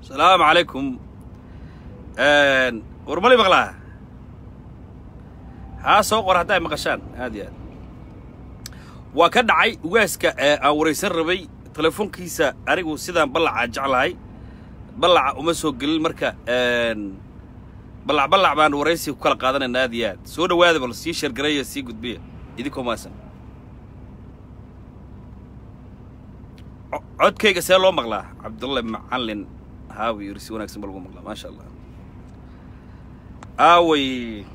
asalaamu calaykum war mali maqlaa haa soo qor hadda ay maqashaan aad iyo aad waa ka dhacay ugaaska aan waraysan rabay telefoonkiisa anigu sidaan ballacaa jeclahay ballaca uma soo gelin marka ballac ballac baan waraysiga ku kala qaadanayna aad iyo aad soo dhowaada bal sii sheergaraya sii gudbiya idinkoo maasan codkayga see loo maqlaa cabdulle macallin haawi yiri si wanaagsan ba lagu maqlaa maasha allah aaway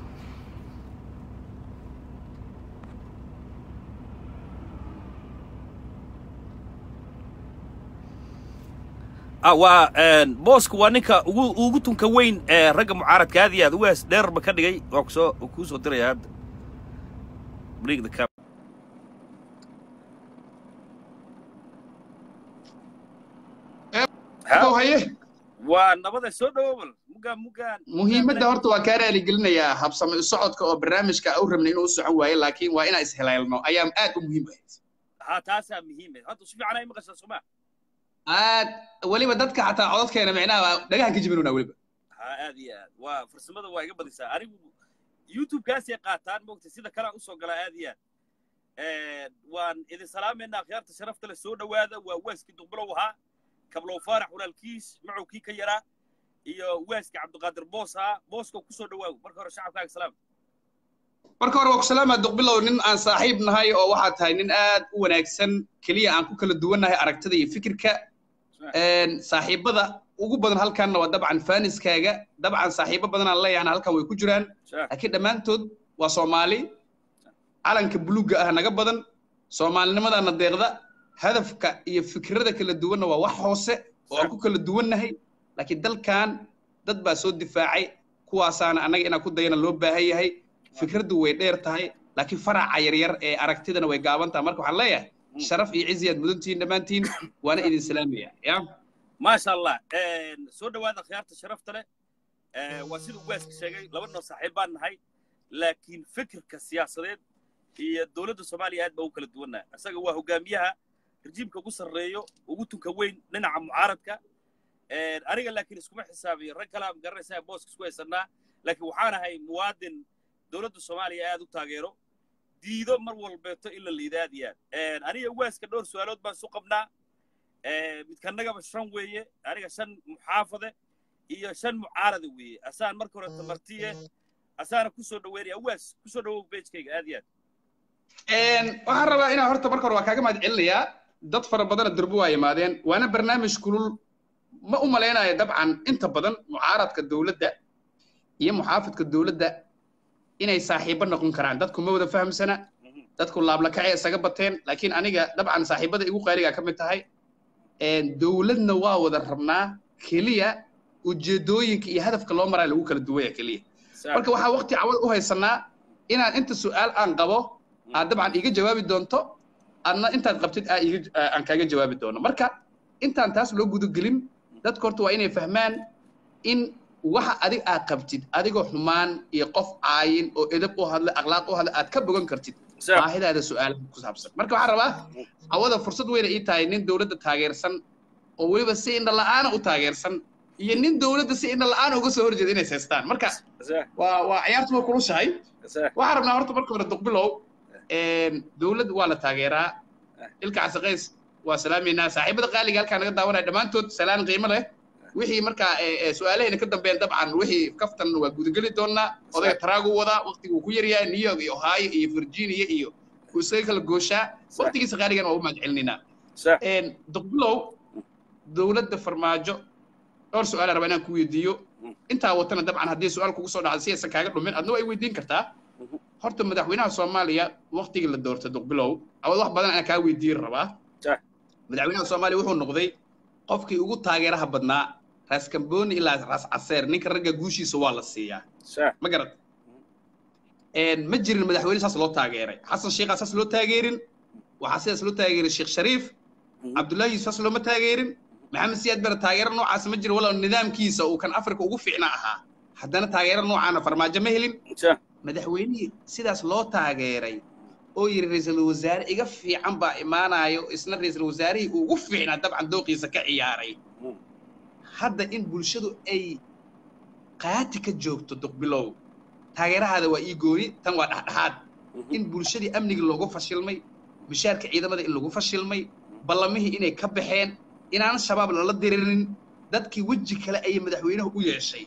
waa boosku waa ninka ugu ugu tunka weyn ee ragga mucaaradka aad iyo aad ugaas dheerba ka dhigay waa kusoo kuu soo diraya hadda bring the cap haye waa nabada soo dhowobal mugaan mugaan muhiimadda horta waa kaa raaligelinayaa habsami u socodka oo barnaamijka u rabnay inuu u socon waayo laakiin waa inaan ishelaylno ayaa aad u muhiim ahayd ha taasaa muhiim ah hadda si fiican ay maqashaa soma aad weliba dadka xataa codadkeena micnaha dhagahan ka jibinuna weliba ha aad iyo aad waa farsamada waa iga badisaa anigu youtube-kaasay qaataan moogta sida kalea usoo galaa aad iyo aad waan idin salaamaynaa akhyaarta sharafta leh soo dhowaada waa waaskii duqbilow ahaa kablow faarax walaalkiis macow kii ka yaraa iyo waaska cabdiqaadir boos ahaa booska kusoo dhowaago marka hore shacabkaaga salaam marka hore waa ku salaamaa duqbilow nin aan saaxiib nahay oo waxaad tahay nin aad u wanaagsan keliya aan ku kala duwannahay aragtida iyo fikirka saaxiibada ugu badan halkanna waa dabcan faaniskaaga dabcan saaxiibo badanaan leeyahana halkan way ku jiraan laakiin dhammaantood waa soomaali calanka buluugga ah naga badan soomaalinimadana deeqda hadafka iyo fikrada kala duwanna waa wax hoose oo aan ku kala duwannahay laakiin dalkan dad baa soo difaacay kuwaasaana annaga inaan ku dayana loo baahan yahay fikraddu way dheer tahay laakiin faraca yaryar ee aragtidana way gaaban tahay marka waxaan leeyahay sharaf iyo ciziyaad mudantihiin dhammaantiin waana idin salaamaya ya maasha allah soo dhowaada akhyaarta sharafta leh waa sida ugaaska sheegay laba noo saaxiib baan nahay laakiin fikirka siyaasadeed iyo dowladda soomaaliya aad baa u kala duwannaha isaga waa hogaamiyaha rejiimka ugu sarreeyo ugu tunka weyn dhinaca mucaaradka aniga laakiin iskuma xisaabiyo rag kalea magaranaysaa booska isku haysannaa laakiin waxaan ahay muwaadin dowladda soomaaliya aad u taageero diido mar walbeeto in la liida aad iyo aad aniga ugaaska dhowr su-aalood baan isu qabnaa midkanagaba shan weeye aniga shan muxaafade iyo shan mucaarada weeye asaan marka hore tamartiye asaana kusoo dhoweynaya ugaas kusoo dhowow beejkayga aad iyo aad waxaan rabaa inaan horta marka hore waa kaaga mahad celinayaa dad fara badana durbo waa yimaadeen waana barnaamij kulul ma u malaynayo dabcan inta badan mucaaradka dowladda iyo muxaafidka dowladda inay saaxiibo noqon karaan dadku ma wada fahamsana dadku laablakacay isaga bateen laakiin aniga dabcan saaxiibada igu qaaligaa ka mid tahay dowladna waa wada rabnaa keliya ujeedooyinka iyo hadafka loo maraa lagu kala duwaya keliya marka waxaa waqti cawad u haysanaa inaan inta su'aal aan qabo aad dabcan iga jawaabi doonto adna intaad qabtid aan kaaga jawaabi doono marka intaan taas loo gudagelin dadka horta waa inay fahmaan in waxa adig aad qabtid adigoo xumaan iyo qof caayin oo edab u hadla akhlaaq u hadla aad ka bogan kartid baahidaada su'aalaha ku saabsan marka waxaan rabaa cawada fursad weyna ii tahay nin dowladda taageersan oo weliba si indha la'aana u taageersan iyo nin dowladda si indha la'aana uga soo horjeeda inay haystaan marka waa waa ciyaartu waa kulushahay waxaan rabnaa horta marka hore duqbilow dowladda waa la taageeraa ilka casaqays waa salaamaynaa saaxiibada qaaliga halkaa naga daawanaya dhammaantood salaan qiimo leh wixii markaa su-aalahayna ka dambeyn dabcan wixii kaftan waa gudageli doonaa odayga taraagu wadaa waqtigu ku yaryahay new york iyo ohio iyo virginia iyo uu isaga kala gooshaa waqtigiisa qaaligan waa u mahad celinaynaa duqbilow dowladda farmaajo dhowr su-aala rabaa inaan ku weydiiyo intaa watana dabcan haddii su-aal kugu soo dhacda si aysan kaaga dhumin adna way weydiin kartaa horta madaxweynaha soomaaliya waqtigii la doortay duqbilow awad wax badan aan kaa weydiin rabaa madaxweynaha soomaaliya wuxuu noqday qofkii ugu taageeraha badnaa raas kamboni ilaa raas caseer ninka ragga guushiisa waa la siiyaa ma garat ma jirin madaxweyne saas loo taageeray xasan sheekhaa saas loo taageerin waxaa sidaas loo taageeray sheekh shariif cabdullaahi saas looma taageerin maxamed siyaad bare taageero noocaas ma jiro walow nidaamkiisa uu kan afrika ugu fiicna ahaa haddana taageero noocaana farmaajo ma helin madaxweynihii sidaas loo taageeray oo yidhi ra-iisul wasaare iga fiican baa imaanayo isna ra-iisul wasaarihii ugu fiicnaa dabcan dooqiisa ka ciyaaray hadda in bulshadu ay qaati ka joogto duqbilow taageerahaada waa ii gooni tan waa dhexdhexaad in bulshadii amnigii loogu fashilmay mishaarka ciidamada in lagu fashilmay ballamihii inay ka baxeen inaan shabaab lala dirinin dadkii weji kale ayay madaxweynuhu u yeeshay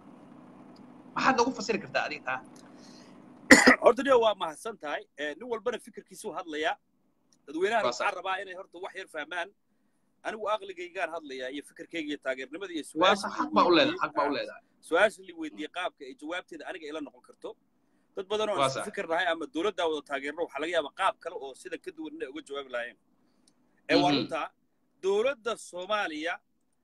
maxaad noogu fasiri kartaa adiga taa horta nia waa mahadsan tahay nin walbana fikirkiisuu hadlayaa dadweynahan Waa sax. waxaan rabaa inay horta wax yar fahmaan anigu aqligaygaan hadlayaa iyo fikirkayga iyo taageernimada iyo waa su-aasha sax la xaq baa u leedahay weydiiyey- xaq baa u leedahay su-aasha la weydiiyey qaabka ay jawaabteeda aniga ila noqon karto dad badan oo Waa aan isku sax. fikir nahay ama dowladdaa wada taageerno waxaa laga yaabaa qaab kale oo sida ka duwan inay uga jawaabi lahaayeen ee waa Mhm. runtaa dowladda soomaaliya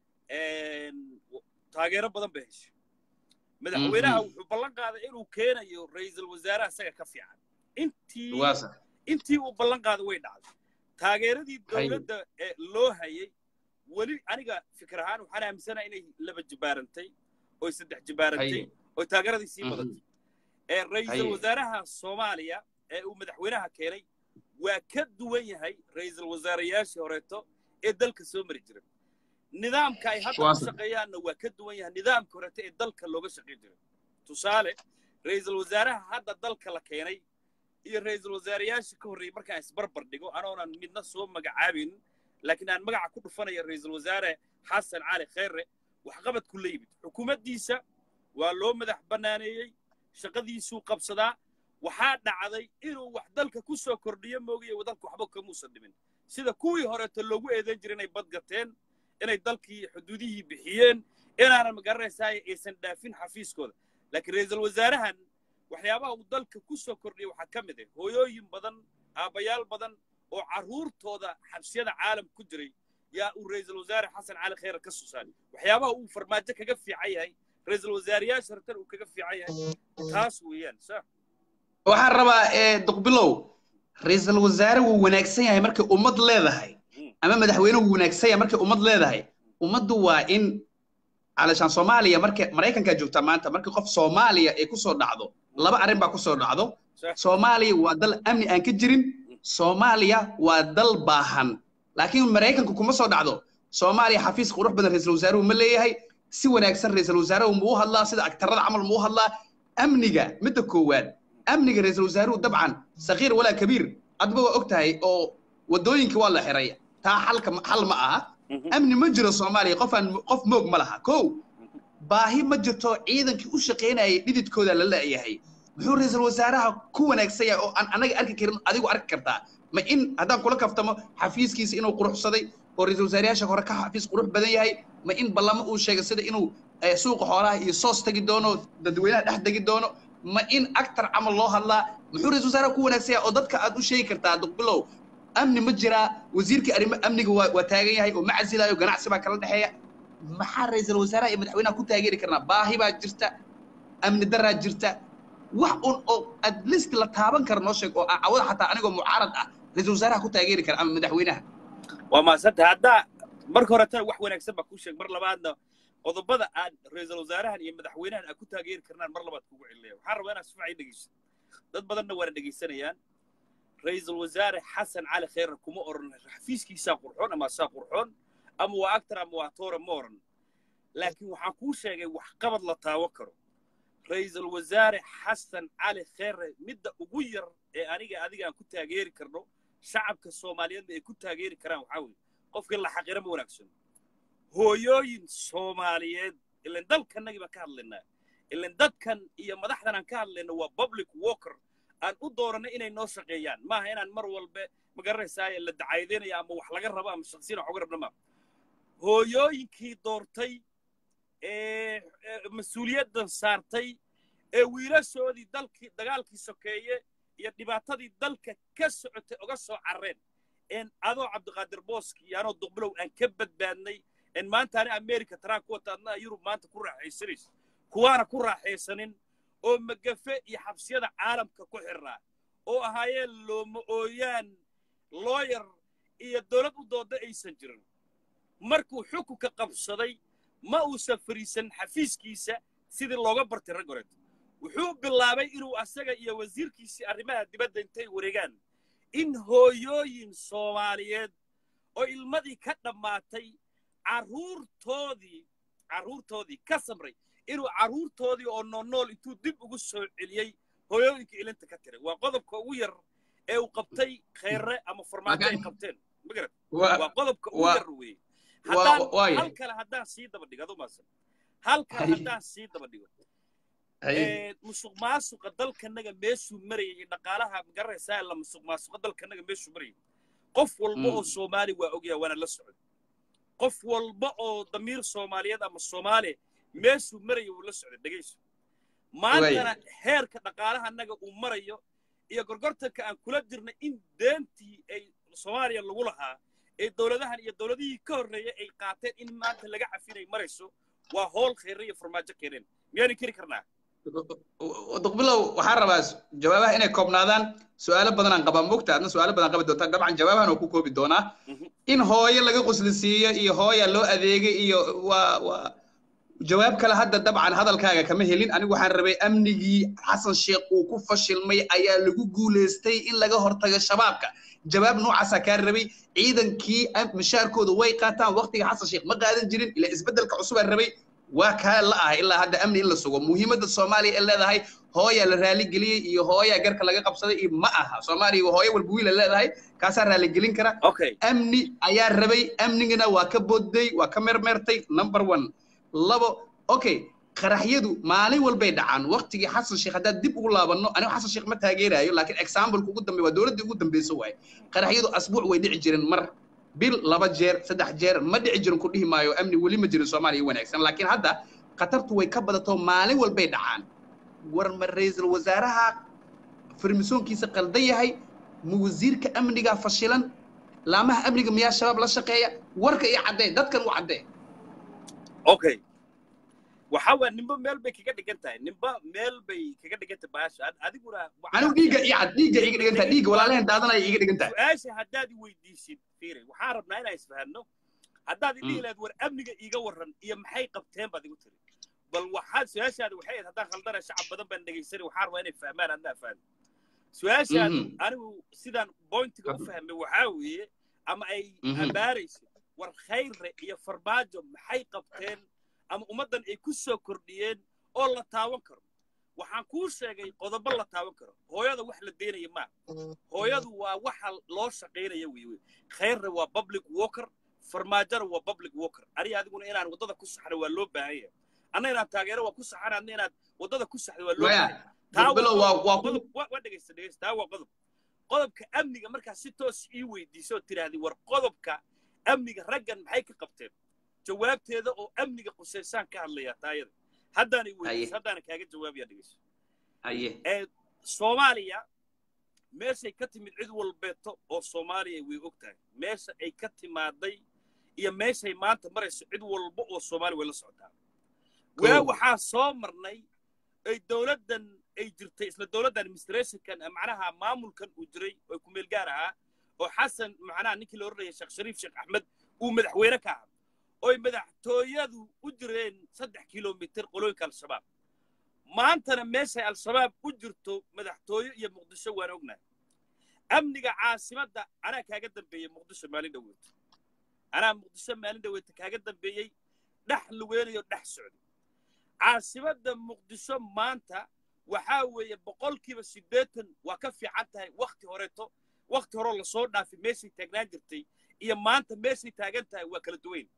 een, taageero badan bay heshay madaxweynaha Mhm. wuxuu ballan qaaday inuu keenayo ra'iisul wasaaraha isaga ka fiican intii waa sax intii uu ballan qaaday way dhacday taageeradii Haye. dowladda ee loo hayay weli aniga fikir ahaan waxaan aaminsanaha inay laba jibaarantay oy saddex jibaarantay Haye. oy taageeradii sii Mhm. badatay ee ra'iisul Haye. wasaaraha soomaaliya ee uu madaxweynaha keenay waa ka duwan yahay ra'iisul wasaarayaashii horeeto ee dalka soo mari jiray nidaamka ay hadda Waa ku sax. shaqeeyaanna waa ka duwan yahay nidaamka horeeto ee dalka looga shaqayn jiray tusaale ra'iisul wasaaraha hadda dalka la keenay iyo ra'iisul wasaarayaashii ka horreeyey markaan isbarbar dhigo anoonan midna soo magacaabin laakiin aan magaca ku dhufanaya ra'iisul wasaare xasan cali khayre waxqabad ku la yimid xukuumaddiisa waa loo madax bannaaneeyey shaqadiisuu qabsadaa waxaa dhacday inuu wax dalka ku soo kordhiyo moogaye dalka waxba kamuusan dhimin sida kuwii horeeto loogu eedayn jiray inay badgateen inay dalkii xuduudihii bixiyeen inaanan magaranaysaa aysan dhaafin xafiiskooda laakiin ra'iisul wasaarahan waxyaabaha uu dalka ku soo kordhiyay waxaa ka mid ah hooyooyin badan aabbayaal badan oo carruurtooda xabsiyada caalam ku jiray yaa uu ra'iisul wasaare xasan cali khayre ka soo saaray waxyaabaha uu farmaajo kaga fiican yahay ra'iisul wasaarayaasha hortan uu kaga fiican yahay taas weeyaan sa waxaan rabaa ee duqbilow ra'iisul wasaare wuu wanaagsan yahay markay ummad leedahay Mm. ama madaxweyne wuu wanaagsan yahay markay ummad leedahay ummaddu waa in calashaan soomaaliya markay maraykankaa joogtaa maanta markii qof soomaaliya ay kusoo dhacdo laba arrin baa kusoo dhacdo Sure. soomaaliya waa dal amni aan ka jirin soomaaliya waa dal baahan laakiin maraykanku kuma soo dhacdo soomaaliya xafiis qurux badan ra'iisul wasaaruhu ma leeyahay si wanaagsan ra'iisul wasaaruhu muu hadlaa sida agtarada camal muu hadlaa amniga midda koowaad amniga ra'iisul wasaaruhu dabcan sakiir walaa kabiir adba waa og tahay oo waddooyinka waa la xiray taa xalka xal ma aha amni ma jiro soomaaliya qof aan qof moog ma laha kow baahi ma jirto ciidankii u shaqaynayay dhididkooda la leeyahay muxuu ra'iisul wasaaraha ku wanaagsan yahay oo aan anaga arki karin adigu arki kartaa ma in haddaan kula kaftamo xafiiskiisa inuu quruxsaday oo ra'iisul wasaarayaasha hore ka xafiis qurux badan yahay ma in ballamo uu sheegay sida inuu eh, suuqa xoolaha iyo soos tegi doono dadweynaha dhex degi doono ma in actar camal loo hadlaa muxuu ra'iisul wasaaraha ku wanaagsan yahay oo dadka aad u sheegi kartaa duqbilow amni ma jiraa wasiirkii arrimo amniga waa waa taagan yahay oo ma casilaayo ganacsi baa kala dhexeeya maxaa ra'iisul wasaaraha iyo madaxweynaha ku taageeri karnaa baahi baa jirta amni daraa jirta wax un oo at least la taaban kara noo sheeg oo ah cawada xataa anigoo mucaarad ah ra'iisul wasaaraha ku taageeri kara ama madaxweynaha waa mahadsantah haddaa marka horetana wax wanaagsan baa kuu sheeg mar labaadna qodobada aan ra'iisul wasaarahan iyo madaxweynahan aan ku taageeri karnaan mar labaad kugu celinaya waxaan rabaa inaad si fiican ii dhegeyso dad badanna waana dhegeysanayaan ra'iisul wasaare xasan cali khayre kuma oran xafiiskiisaa qurxoon ama saa qurxoon ama waa actor ama waa toore ma oran laakiin waxaan kuu sheegay waxqabad la taawo karo ra'iisul wasaare xasan cali khayre midda ugu yar ee aniga adiga aan ku taageeri karno shacabka soomaaliyeedna ay ku taageeri karaan waxaa weeye qofkii la xaqira ma wanaagsan hooyooyin soomaaliyeed ilan dalkanagii baan ka hadlaynaa ilan dadkan iyo madaxdan aan ka hadlayno waa public walker aan u dooranay inay noo shaqeeyaan maaha inaan mar walbe magaranaysaa la dacaydinayo ama wax laga rabo ama shaksiyana wax uga rabna maaha hooyooyinkii doortay ee ee mas-uuliyaddan saartay ee wiilashoodii dalkii dagaalkii sokeeye iyo dhibaatadii dalka ka socotay uga soo carreen een adoo cabdiqaadir booski iyo anoo duqbilow aan ka badbaadnay een maanta ani america taraa ku wata adna yurub maanta ku raaxaysanayso kuwaana ku raaxaysanin oo magafe iyo xabsiyada caalamka ku xirnaa oo ahaayeen looma ooyaan looyar iyo dowlad u dooda aysan jirin markuu xukunka qabsaday ma uusan fariisan xafiiskiisa sidii looga bartay rag horeeto wuxuu bilaabay inuu asaga iyo wasiirkiisii arrimaha dibadda intay wareegaan in hooyooyin soomaaliyeed oo ilmadii ka dhammaatay carruurtoodii carruurtoodii ka samray inuu carruurtoodii oo noolnool intuu dib ugu soo celiyey hooyooyinka ilinta ka tiray waa qodobka ugu yar ee uu qabtay kheyre ama farmaajo ay qabteen magarad waa qodobka ugu yar weeye haddaan hal kale haddaan sii daba dhigo adu maasan hal kale haddaan sii daba dhigo musuq maasuqa dalkanaga meeshuu marayay iyo dhaqaalaha magaranaysaa la musuq maasuqa dalkanaga meeshuu marayay qof walba oo soomaali waa ogyaha waana la socday qof walba oo damiir soomaaliyeed ama soomaaliya meeshuu maraya wuu la socday dhegayso maantana heerka dhaqaalaha annaga uu marayo iyo gorgortanka aan kula jirna in deentii ay soomaaliya lagu lahaa ee dowladahan iyo dowladihii ka horreeyay ay qaateen in maanta laga cafinay marayso waa hool khayre iyo farmaajo keeneen miyaanan keri karnaa duqbilow waxaan rabaa jawaabaha inay koobnaadaan su'aalo badan aan qabaa mogta adna su'aalo badan qabi doontaa dabcan jawaabahan oo ku koobi doonaa in hooyo laga quslisiiyo iyo hooya loo adeegay iyo waa waa jawaab kale hadda dabcan hadalkaaga kama helin anigu waxaan rabay amnigii xasan sheekh uu ku fashilmay ayaa lagu guulaystay in laga hortago shabaabka jawaab noocaasaa kaa rabay ciidankii mishaarkooda way qaataan waqtiga xasan sheekh ma qaadan jirin ilaa isbeddelka cusubaa rabay waa kaa la ah ilaa hadda amni in la sugo muhiimadda soomaaliya ee leedahay hooyaa la raaligeliyey iyo hooyaa garka laga qabsaday iyo ma aha soomaaliya hooyo walba wiila leedahay kaasaa raaligelin kara amni ayaa rabay amnigana waa ka boodday waa ka mermeertay number one labo okay qaraxyadu maalin walbay dhacaan waqtigii xasan sheekh haddaad dib ugu laabanno anigu xasan sheekh ma taageerayo laakiin exampleka ugu dambeey waa dowladdii ugu dambeysa waaye qaraxyadu asbuuc way dhici jireen mar bil laba jeer saddex jeer ma dhici jirin ku dhihi maayo amni weli ma jirin soomaaliya wanaagsan laakiin hadda khatartu way ka badato maalin walbay dhacaan war ma ra-iisul wasaaraha farmisoonkiisa qaldan yahay ma wasiirka amniga fashilan laamaha amniga miyaa shabaab la shaqeeya warka iyo caddee dadkan u caddee okay waxa waa nimba meel bay kaga dhigan tahay nimba meel bay kaga dhigan tahay baasha adiguna anigu dhiigga iyo cad dhiigga iga dhigan tahay dhiigga walaalahan daadanaya iga dhigan tahay su-aasha haddaad i weydiisid fiiri waxaan rabnaa inaan isfahanno haddaad idhihi lahayd war amniga iiga warran iyo maxay qabteen baad igu tiri bal waxaad su-aashaada waxay ahayd haddaan khaldana shacab badan baan dhegaysanay waxaan rabaa inay fahmaan adnaa fahmi su-aashaada anigu sidaan bointiga u fahmay waxaa weeye ama ay ambaarayso war khayre iyo farmaajo maxay qabteen ama ummaddan ay ku soo kordhiyeen oo la taawan karo waxaan kuu sheegay qodobo la taawan karo hooyada wax la deynaya maa hooyadu waa waxa loo shaqaynaya wey wey khayrna waa public walker farmaajona waa public walker ani adiguna inaan waddada ku saxno waa loo baahan yahay anna inaan taageero waa ku saxan adna inaad waddada ku saxdo waa loo baahan waa dhegaysta dhegaysta taa waa qodob qodobka amniga markaa si toos ii weydiiso oo tidhaahdi war qodobka amniga raggan maxay ka qabteen jawaabteeda oo amniga qusaysaan ka hadlayaa taayada haddaanay weydiis haddaana kaaga jawaabaya dhegeyso ee soomaaliya meeshay ka timid cid walbeeto oo soomaaliya way og tahay meesha ay ka timaaday iyo meeshay maanta marayso cid walba oo soomaaliya way la socotaa waa waxaa soo marnay ay dowladdan ay jirtay isla dowladda administrationkan macnaha maamulkan uu jiray oo ku meel gaar ahaa oo xasan macnaha ninkii la odhanaya sheekh shariif sheekh axmed uu madaxweyne ka ahaa oy madaxtooyadu u jireen saddex kilomitir qolooyinka al-shabaab maantana meeshay al-shabaab u jirto madaxtooyo iyo muqdisho waan ognahay amniga caasimadda anaa kaaga dambeeyey muqdisho maalin dhaweyto anaa muqdisho maalin dhaweyto kaaga dambeeyey dhex lugeynayo dhex socday caasimadda muqdisho maanta waxaa weeye boqolkiiba siddeetan waa ka fiican tahay wakhti horeeto wakhti horeo lasoo dhaafay meeshay taagnaan jirtay iyo maanta meeshay taagan tahay waa kala duwayn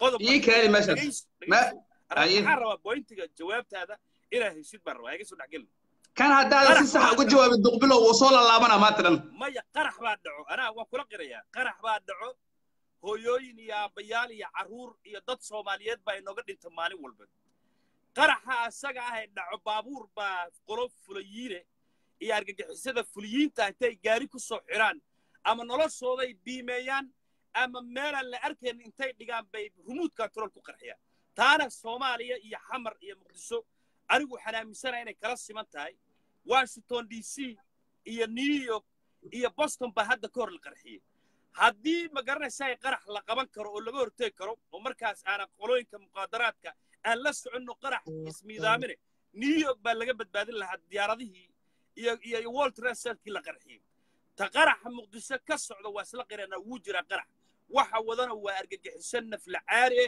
waxaan rabaa bointiga jawaabtaada inaa heshid baan rabaa iga soo dhexgelin kan haddaada si sax uga jawaabin duqbilo wuu soo lalaabana maanta dhan maya qarax baa dhaco anaa waan kula qirayaa qarax baa dhaco hooyooyin iyo aabbayaal iyo carruur iyo dad soomaaliyeed baa inooga dhinta maalin walba qaraxa asaga ah ee dhaco baabuur baa qolo fulayiine iyo argagixisada fuliyiinta intay gaari ku soo xidhaan ama noloshooday biimeeyaan ama meelaan la arkayn intay dhigaan bay rumuud control ku qarxiyaan taana soomaaliya iyo xamar iyo muqdisho anigu waxaan aaminsanaha inay kala siman tahay washington d c iyo new york iyo boston baa hadda ka hor la qarxiyey haddii ma garanaysaa qarax la qaban karo oo laga horteegi karo oo markaas aanan qolooyinka muqaadaraadka aan la soconno qarax ismiidaamine new york baa laga badbaadin lahaa diyaaradihii iyo iyo world trade centerkii la qarxiyey ta qaraxa muqdisho ka socda waa isla qirana wuu jiraa qarax waxa wadana waa argagixiso nafla caari eh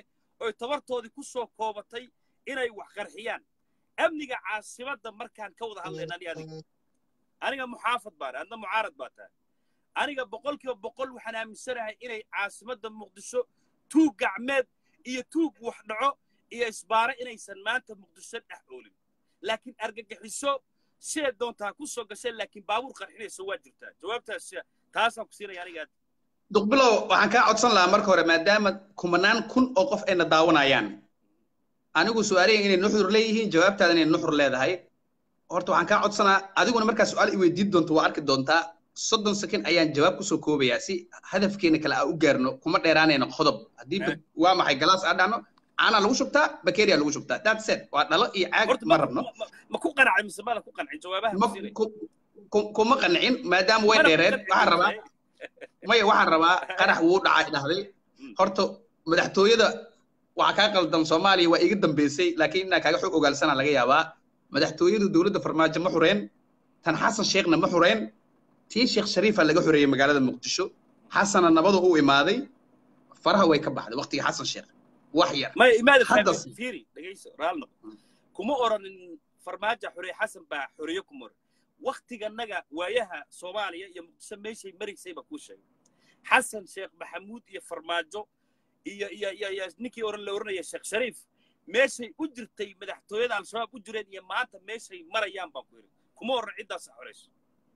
oy tabartoodii ku soo koobatay inay wax qarxiyaan amniga caasimadda markaan ka wada hadlayna ani adiga aniga muxaafad baan adna mucaarad baa tahay aniga boqolkiiba boqol waxaan aaminsanahay inay caasimadda muqdisho tuug gacmeed iyo tuug wax dhaco iyo isbaare inaysan maanta muqdisho dhex oolin laakiin argagixiso siday doontaa ku soo gashay laakiin baabuur qarxinaysa waa jirtaa jawaabtaas taasaan ku siinaya aniga duqbilow waxaan kaa codsan lahaa marka hore maadaama kumanaan kun oo qof ayna daawanayaan anigu su-aalayan inay nuxur leeyihiin jawaabtaada inay nuxur leedahay horta waxaan kaa codsanaa adiguna markaa su-aal i weydiin doonto waa arki doontaa soddon second ayaan jawaab kusoo koobayaa si hadafkeena kale aan u gaarno kuma dheeraanayno qodob haddii waa maxay galaas aan dhahno caanaa lagu shubtaa bakeria lagu shubtaa that's it waa dhalo iyo caag ma rabno ma ku qanacay mise maada ku qancin jawaabaha kuma qancin maadaama way dheereen waxaan rabaa maya waxaan rabaa qarax wuu dhacay dhahday horta madaxtooyada waxaa kaa qaldan soomaaliya waa iga dambeysay laakiin inaa kaaga xog ogaalsanaa laga yaabaa madaxtooyadu dowladda farmaajo ma xureen tan xasan sheekhna ma xureen tii sheekh shariifa laga xoreeyey magaalada muqdisho xasana nabadu u imaaday faraha way ka baxday waqtigii xasan sheekh wax yar maya imaada fiiri dhegayso raalno kuma oranin farmaajo xoreeye xasan baa xoreeye kuma oran waktiganaga waayaha soomaaliya iyo muqdisho meeshay maraysay baa kuu sheegay xasan sheekh maxamuud iyo farmaajo iyo iyo iyo iyo ninkii oran la oranaya sheekh shariif meeshay u jirtay madaxtooyada al-shabaab u jireen iyo maanta meeshay marayaan baan ku yidhi kuma oran ciddaas xorayso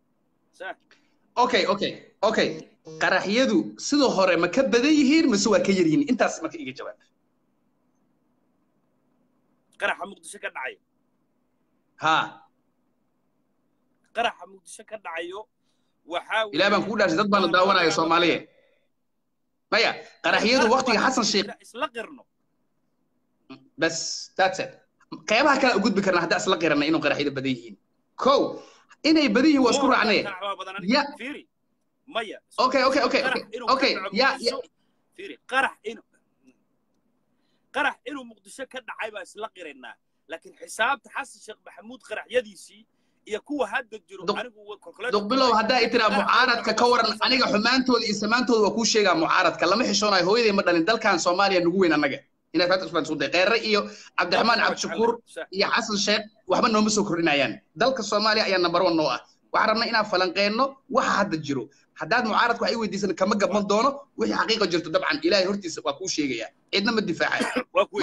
okay okay okay qaraxyadu sidoo hore ma ka badan yihiin mise waa ka yar yihiin intaas marka iga jawaab qaraxa muqdisho ka dhacayo ha qaraxa muqdisho ka dhacayo waxaa ilaa baan kugu dhaashay dad baana daawanaya soomaaliya maya qaraxyadu waqtiga xasan sheekh isla qirno bas that's it qeybaha kale u gudbi karna haddaan isla qirana inuu qaraxyada badan yihiin kow inay badan yihiin waa isku raacnee ya maya okay okay okay okay ya fiiri qarax inuu qarax inuu muqdisho ka dhacay baa isla qiraynaa laakiin xisaabta xasan sheekh maxamuud qaraxyadiisii iyo kuwa hadda jiro anigu duqbilow haddaa i tiraa mucaaradka ka waran aniga xumaantooda iyo samaantooda waa kuu sheegaa mucaaradka lama xishoonayo hooyaday ma dhalin dalkan soomaaliya nugu weyn annaga inaad faata usbaan isku day kheyre iyo cabdiraxmaan cabdishakuur iyo xasan sheekh waxba nooma soo kordhinayaan dalka soomaaliya ayaa number one noo ah waxaan rabnaa inaan falanqeenno waxa hadda jiro haddaad mucaaradku wax i weydiisan kama gaban doono wixii xaqiiqa jirto dabcan ilaahay hortiisa waa kuu sheegaya cidna ma difaacayo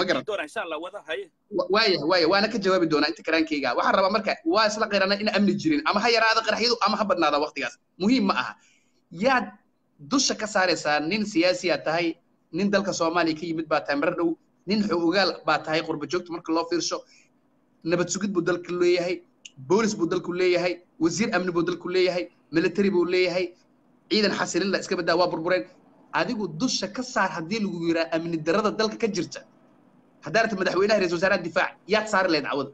waaya waaya waana ka jawaabi doonaa inta karaankeyga waxaan rabaa marka waa isla qirana in amni jirin ama ha yaraada qaraxyadu ama ha badnaada waqtigaas muhiim ma aha yaad dusha ka saaraysaa nin siyaasiyaa tahay nin dalka soomaaliya ka yimid baa tahay marar dhow nin xogogaal baa tahay qurba joogta marka loo fiirsho nabad sugid buu dalku leeyahay boolis buu dalku leeyahay wasiir amni buu dalku leeyahay military buu leeyahay ciidan xasilin la iska badaa waa burbureen adigu dusha ka saar haddii lagu yiraa amni darrada dalka ka jirta haddaa rabta madaxweynaha ra-isul wasaaraha difaac yaad saari lahayd cawada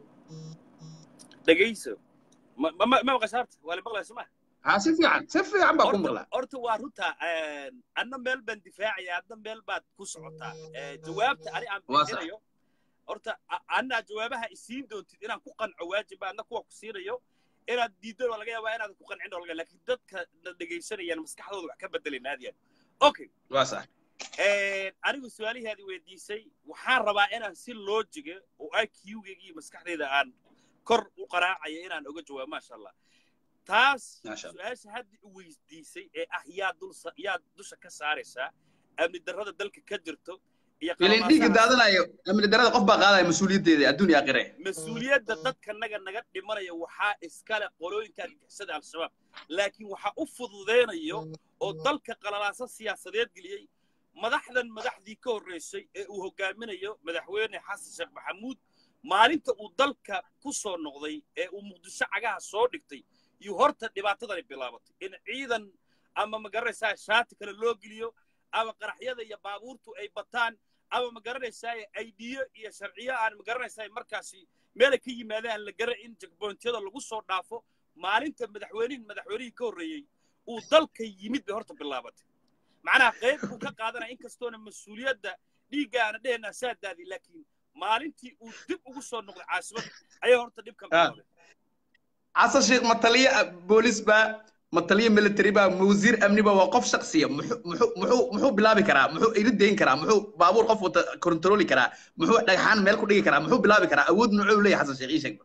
dhegayso ma maqashaarta waa la maqlaya soma ha si fiican si fiican baa ku maqlaa horta waa runta adna meel baan difaacaya adna meel baad ku socotaa jawaabta ani aan bixinayo horta anaa jawaabaha isiin doontid inaan ku qanco waajiba adna kuwa ku siinayo inaad diiddo waa laga yaabaa inaadan ku qancin oo laga laakiin dadka na dhegaysanayaan maskaxdooda wax ka bedelayna aad yaad okay waa sax anigu su-aalihaadi weydiisay waxaan rabaa inaan si loojiga oo iq-gayga iyo maskaxdayda aan kor u qaraacayo inaan oga jawaabo maasha allah taas su-aasha hadda i weydiisay ee ah yaa dul yaa dusha ka saaraysaa amni darrada dalka ka jirto ilin dhiigga daadanayo amni darrada qof baa qaadaya mas-uuliyaddeeda adduun iyo aakhire mas-uuliyadda dadka naga naga dhimanaya waxaa iskale qolooyinka argagixisada al-shabaab laakiin waxaa u fududeynayo oo dalka qalalaasa siyaasadeed geliyey madaxdan madaxdii ka horreysay ee uu hogaaminayo madaxweyne xasan sheekh maxamuud maalinta uu dalka ku soo noqday ee uu muqdisho cagaha soo dhigtay iyo horta dhibaatadani bilaabatay in ciidan ama magaranaysaa shaati kale loo geliyo ama qaraxyada iyo baabuurtu ay bataan ama magaranaysaa aidiyo iyo sharciyo aan magaranaysaa markaasi meelay ka yimaadaan la gara in jagboontyada lagu soo dhaafo maalinta madaxweynihin madaxweynihii ka horreeyey uu dalka yimid bay horta bilaabatay macnaha qayb buu ka qaadanaya inkastoona mas-uuliyadda dhiigga aana dhehenaa saadaadii laakiin maalintii uu dib ugu soo noqday caasimadda ayaa horta dhibkan bilaaday xasan sheekh mataliye boolis baa ma taliya military ba ma wasiir amni ba waa qof shaksiya muxuu muxuu muxuu muxuu bilaabi karaa muxuu iri deyn karaa muxuu baabuur qof wata kontroli karaa muxuu dhagxaan meel ku dhigi karaa muxuu bilaabi karaa awood muxuu leeyahay xasan sheekh ii sheeg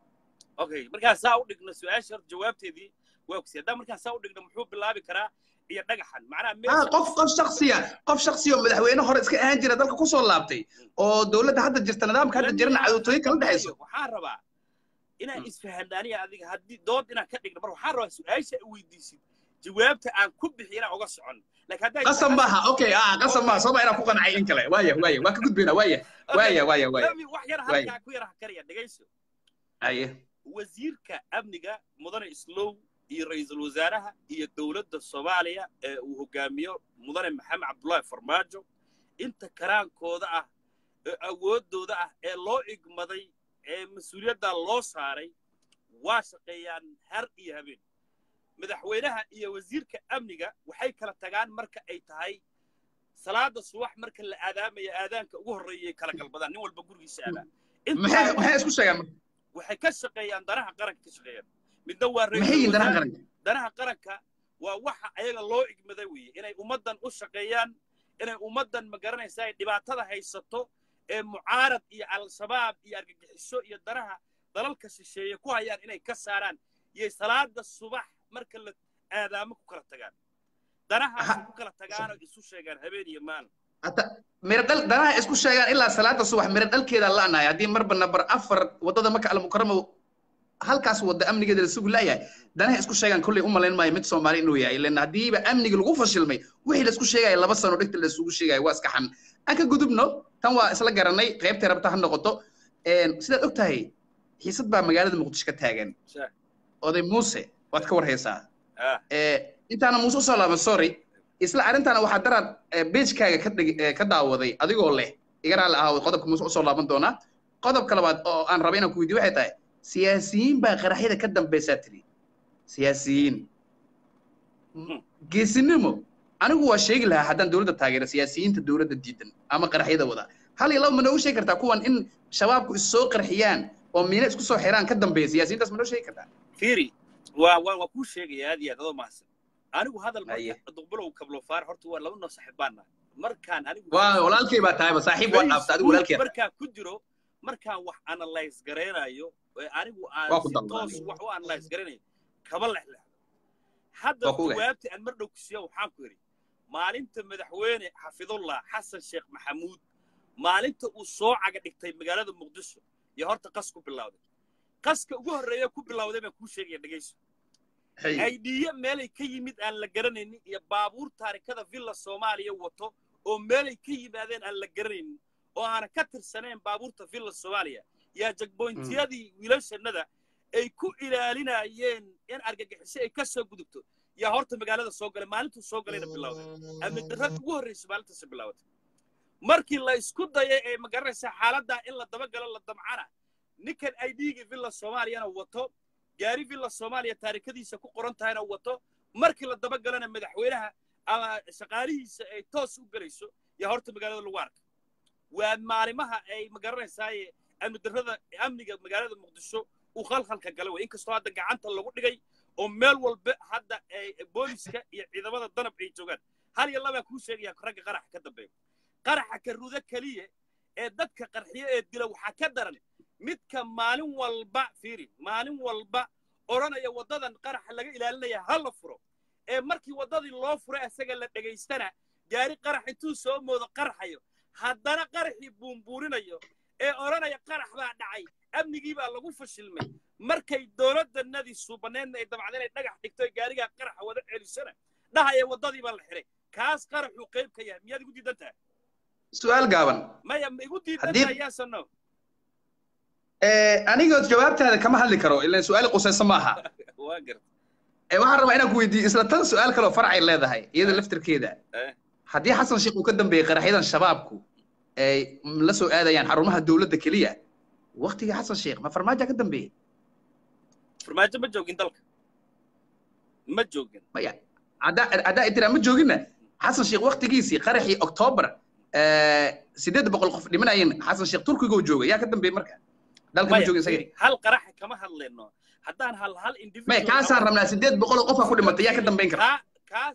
okay markaa saa u dhigno su-aasha horta jawaabteedii waa kusi haddaan markaa saa u dhigno muxuu bilaabi karaa iyo dhagaxan macnaha ah meesha qof qof shaksiya qof shaksiya oo madaxweyne hore iska ahaan jira dalka kusoo laabtay oo dowladda hadda jirta nidaamka hadda jirana cadowtooyo kala dhexayso waxaan rabaa inaan isfahandaaniya adiga haddii dood inaan ka dhigno mar waxaan rabaa su-aasha ay weydiisid jawaabta aan ku bixi inaan uga socon laakiin hadday qasab maaha okay ah qasab maaha soo ma inaan ku qancay in kale waaya waaya waa ka gudbayna waaya waaya waaya waaya Lami, wax yar Waaya. halkaa ku yar karaya dhegayso aye wasiirka amniga mudane islow iyo ra'iisul wasaaraha iyo dowladda soomaaliya ee uu hogaamiyo mudane maxamed cabdullaahi farmaajo inta karaankooda ah ee awooddooda ah ee loo igmaday ee mas-uuliyadda loo saaray waa shaqeeyaan har iyo habeen madaxweynaha iyo wasiirka amniga waxay kala tagaan marka ay tahay salaada subax marka la aadaamaya aadaanka ugu horreeyay kala galbadaan nin walba gurigiisa aadaan maxay maxay isku sheegaan marka? waxay ka shaqeeyaan danaha qaranka ka shaqeeyaan midna waa maxay ra'iisul yihiin danaha wasaare- qaranka danaha qaranka waa waxa ayaga loo igmaday weeye inay ummaddan u shaqeeyaan inay ummaddan ma garanaysaa ay dhibaatada haysato ee mucaarad iyo al-shabaab iyo argagixiso iyo danaha dalalka shisheeye ku hayaan inay ka saaraan yay salaada subax marka la aadaamo ku kala tagaan danahaasi Aha. ku kala tagaanoo isu sheegaan habeen iyo maalin hata mira dhal danaha isku sheegaan ilaa salaada subax mira dhalkeeda la'nahay haddii marba nabar afar wadada maka almukarama halkaas wadda amnigeeda la sugi la'yahay danaha isku sheegaan kolley u malayn maayo mid soomaali inuu yahay ilan haddiiba amniga lagu fashilmay wixii la isku sheegaya laba sano dhigta la isugu sheegaya waa iska xan aan ka gudubno tan waa isla garanay qaybtay rabta ha noqoto Een, sidaad og tahay xiisad baa magaalada muqdisho ka taagan Sha- oday muuse waad ka warhaysaa ah Eh, intaana muuse usoo laaban sorry isla arrintaana waxaa daraad beejkaaga ka dhig eh, ka daawaday adigoo leh iga raalli ahaa qodobka muuse usoo laaban doonaa qodobka labaad oo aan raba inaan ku weydiyo waxay tahay siyaasiyiin baa qaraxyada ka dambaysaa tiri siyaasiyiin geesinimo anigu waa sheegi lahaa haddaan dowladda taageero siyaasiyiinta dowladda diidan ama qaraxyada wada hal iyo laba ma noogu sheegi kartaa kuwan in shabaabku is soo qarxiyaan oo miina isku soo xiraan ka dambeeya siyaasiyiintaas ma noo sheegi kartaa fiiri waa waa waa kuu sheegaya aad iyo aad adoo mahadsan anigu hadal Haye. marka duqbulow kablofaar horta waa laba noo saaxiibaan nahay markaan anigu waa walaalkay baa tahayba saaxiib waa dhaafta adigu walaalkay Facebook markaan ku jiro markaan wax analyze garaynayo ee anigu aan Waa ku si dalbanay. toos wax u analyze garaynayo kama lexlexdo hadda Waa ku ogahay. jawaabti aan mar dhow ku siiyo waxaan ku yidhi maalinta madaxweyne xafidullah xasan sheekh maxamuud maalinta uu soo caga dhigtay magaalada muqdisho iyo horta qas ku bilowday qaska ugu horreeya ku bilowday baan kuu sheegaya dhegayso Hey. aydhiye meelay ka yimid aan la garanaynin iyo baabuur taarikada villa soomaaliya wato oo meelay ka yimaadeen aan la garanaynin oo aana ka tirsanayn baabuurta villa soomaaliya yaa jagboyntiyadii wiilashannada ay ku ilaalinayeen in argagixiso ay ka soo gudubto yaa horta magaalada soo galay maalintuu soo galayna bilowday amni darrada ugu horraysa maalintaasi bilowday markii la isku dayay ee magaranaysaa xaaladdaa in la dabagalo la damcana ninkan aydhigii villa soomaaliyana wato gaari villa soomaaliya taarikadiisa ku qoran tahayna wato markii la dabagalana madaxweynaha ama shaqaalihiisa ay toos u gelayso yaa horta magaalada lagu arka waa maalimaha ay magaranaysaay amni darrada amniga magaalada muqdisho uu khalkhalka galay wey inkastoo hadda gacanta lagu dhigay oo meel walba hadda ay booliska iyo ciidamada danab ay joogaan hal iyo labaa kuu sheegaya ragga qaraxa ka dambeeya qaraxa ka rudo keliya ee dadka qarxiyo ee dila waxaa ka daran midka maalin walba fiiri maalin walba odhanaya waddadan qaraxa laga ilaalinaya ha la furo ee markii waddadii loo furo isaga la dhegaystana gaari qarax intuu soo moodo qarxayo haddana qaraxii buunbuurinayo ee odhanaya qarax baa dhacay amnigii baa lagu fashilmay markay dowladdanadii suubaneedna ay dabcda inay dhagax dhigto ee gaarigaa qaraxa wada celisana dhahaya waddadii baa la xiray kaas qaraxuu qayb ka yahay miyaad igu diidan tahay su-aal gaaban maya ma igu diidan Haddii- tahay yaasano anigoo jawaabtaada kama hadli karo ilan su-aal qusayso maaha waa garta Eh, waxaan rabaa inaan ku weydiiyo isla tan su-aal kaloo farcay leedahay iyada laftirkeeda Eh. haddii xasan sheekh uu ka dambeeyey qaraxyadan shabaabku ay la soo aadayaan xarumaha dowladda keliya waktigii xasan sheekh ma farmaajo ka dambeeyey farmaajo ma joogin dalka ma joogin maya haddaa haddaa idira ma joogina xasan sheekh waktigiisii qaraxii oktoobar sideed boqol qof dhimanayeen xasan sheekh turkiga uu joogay yaa ka dambeeyey marka dalka ma Maya, joogin isaga fiiri, hal qaraxa kama hadlayno haddaan hal hal may individual kaasaan rabnaa sideed boqol oo qofaa ku dhimatay yaa ka dambayn kara kaa kaas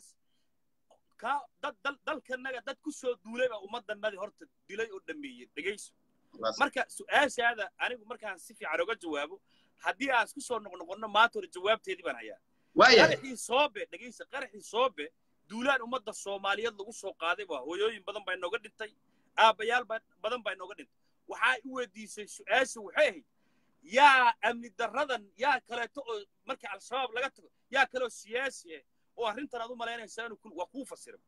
kaa dad dal dalkanaga dad ku soo duulay baa ummaddanadii horta dilay oo dhameeyey dhegayso marka su-aashaada anigu markaan si fiican oga jawaabo haddii aan isku soo noqnoqonno maanta hore jawaabteedii baan hayaa waaya qaraxii soobe dhegaysa qaraxii soobe duulaan ummadda soomaaliyeed lagu soo qaaday waa hooyooyin badan baa inooga dhintay aabbayaal ba- badan baa inooga dhintay waxaa i weydiisay su-aasha waxay ahayd yaa amni darradan yaa kaleeto oo marka al-shabaab laga tago yaa kaleoo siyaasi ah oo arrintan aad u malaynaysaa inuu ku- waa kuu fasira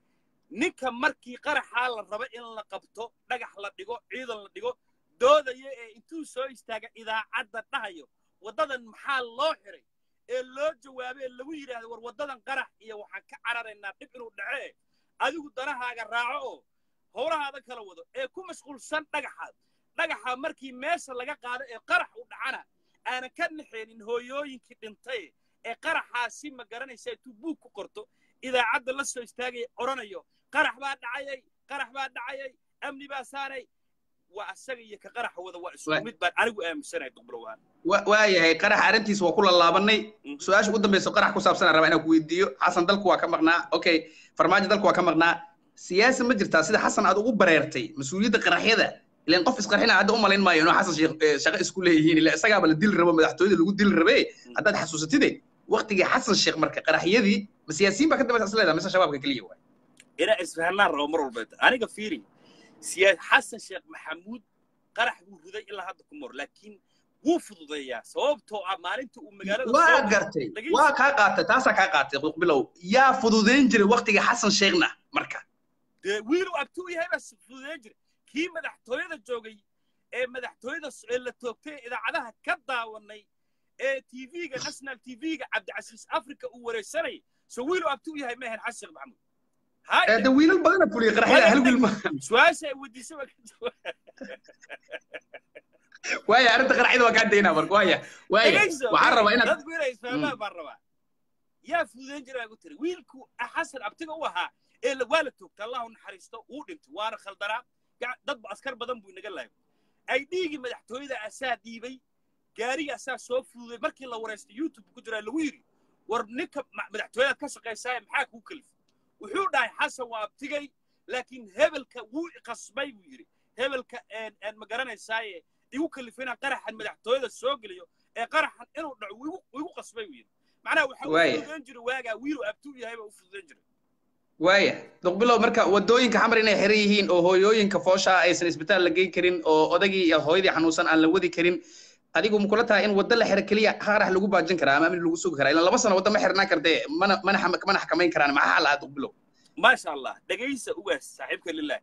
ninka markii qaraxaa la raba in la qabto dhagax la dhigo ciidan la dhigo doodaya ee intuu soo istaaga idaacadda dhahayo waddadan maxaa loo xiray ee loo jawaabay ee lagu yidhaahdo war waddadan qarax iyo waxaan ka cararaynaa dhib inuu dhace adigu danahaaga raaco oo howlahaada kala wado ee ku mashquulsan dhagaxaad dhagaxa markii meesha laga qaado ee qarax u dhacana aanan ka naxeenin hooyooyinkii dhintay ee qaraxaasi ma garanaysa intuu buug ku qorto idaacadda la soo istaagaya odhanayo qarax baa dhacayay qarax baa dhacayay amni baa saanay waa asaga iyo ka qaraxa wada waa isku Wa- mid baan anigu aaminsanahay duqblowaan Wa- waayahay qaraxa arrintiisa waa ku lalaabanay Mhm. su-aasha ugu dambaysa qarax ku saabsan rabaa inaan ku weydiiyo xasan dalku waa ka maqnaa okay farmaajo dalku waa ka maqnaa siyaasa ma jirtaa sida xasan aad ugu bareertay mas-uuliyadda qaraxyada ilan qof isqarxina hadda u malayn maayo inuu xasan sheekh eh, shaqo isku leeyihiin ila isagaaba la dili rabo madaxtooyada lagu dili rabe haddaad xasuusatide waqtigii xasan sheekh marka qaraxyadii ma siyaasiyiin baa ka dambaysa isleedaha mise shabaabka keliya waay inaa isfahanaan rabo mar walba aniga fiiri siyaa xasan sheekh maxamuud qarax buu riday ilaa hadda ku mor laakiin wuu fududeeyaa sababtoo ah maalinta uu magaalada waa soo- gartay Dhegeyso. waa kaa qaatay taasaa kaa qaatay bilow yaa fududayn jiray waqtigii xasan sheekhna marka dee wiiluu abtuu yahay baa si fududeyn jira kii madaxtooyada joogay ee madaxtooyada s- ee la toogtay ee idaacadaha ka daawanay ee tv-ga national tv-ga cabdicasiis africa uu wareysanayay so wiiluu abtuu yahay ma ahayn xasan sheekh maxamuud Eh, hay de wiilal badana fuliyay qaraxyada hal wiil ma su-aasha ay weydiisay baa ka jawaab waaya arrinta qaraxyada waa kaa daynaa marka waaya waaya dhegayso waxaan rabaa inaad dadku inay isfahmaan baan rabaa yaa fududeyn jira baa ku tiri wiilku xasan abtiga u ahaa ee la- waa la toogta allahu naxariisto wuu dhintay waana khaldanaa gac- dad ba askar badan buu inaga laayay ay dhiigii madaxtooyada asaa dhiibay gaariga asaa soo fududay markii la wareystay youtube ku jiraa lagu yidhi war ninka ma- madaxtooyadaad ka shaqaysaaye maxaa kuu kalifay wuxuu dhahay xasan waa abtigay laakiin hebelka wuu iqasbay buu yidhi hebelka een- een ma garanaysaaye igu kalifay inaan qaraxan madaxtooyada soo geliyo ee qaraxan inuu dhaco wuu igu- wuu igu qasbay buu yidhi macnaha waxaa u Waaya. fududeyn jiray waagaa wiiluu abtuu yahay baa u fududeyn jiray waaya duqbilow marka wadooyinka xamar inay xiran yihiin oo hooyooyinka foosha aysan isbitaal la geyn karin oo odagii iyo hooyadii xanuunsan aan la wadi karin adigu ma kula tahay in waddo la xiro keliya qarax lagu baajin karaa ama amni lagu sugi karaa ilan laba sano waddo ma xirnaan kardee mana mana xam- mana xakamayn karaan maxaa lahaa duqbilow maasha allah dhegaysa ugaas saaxiibka lilah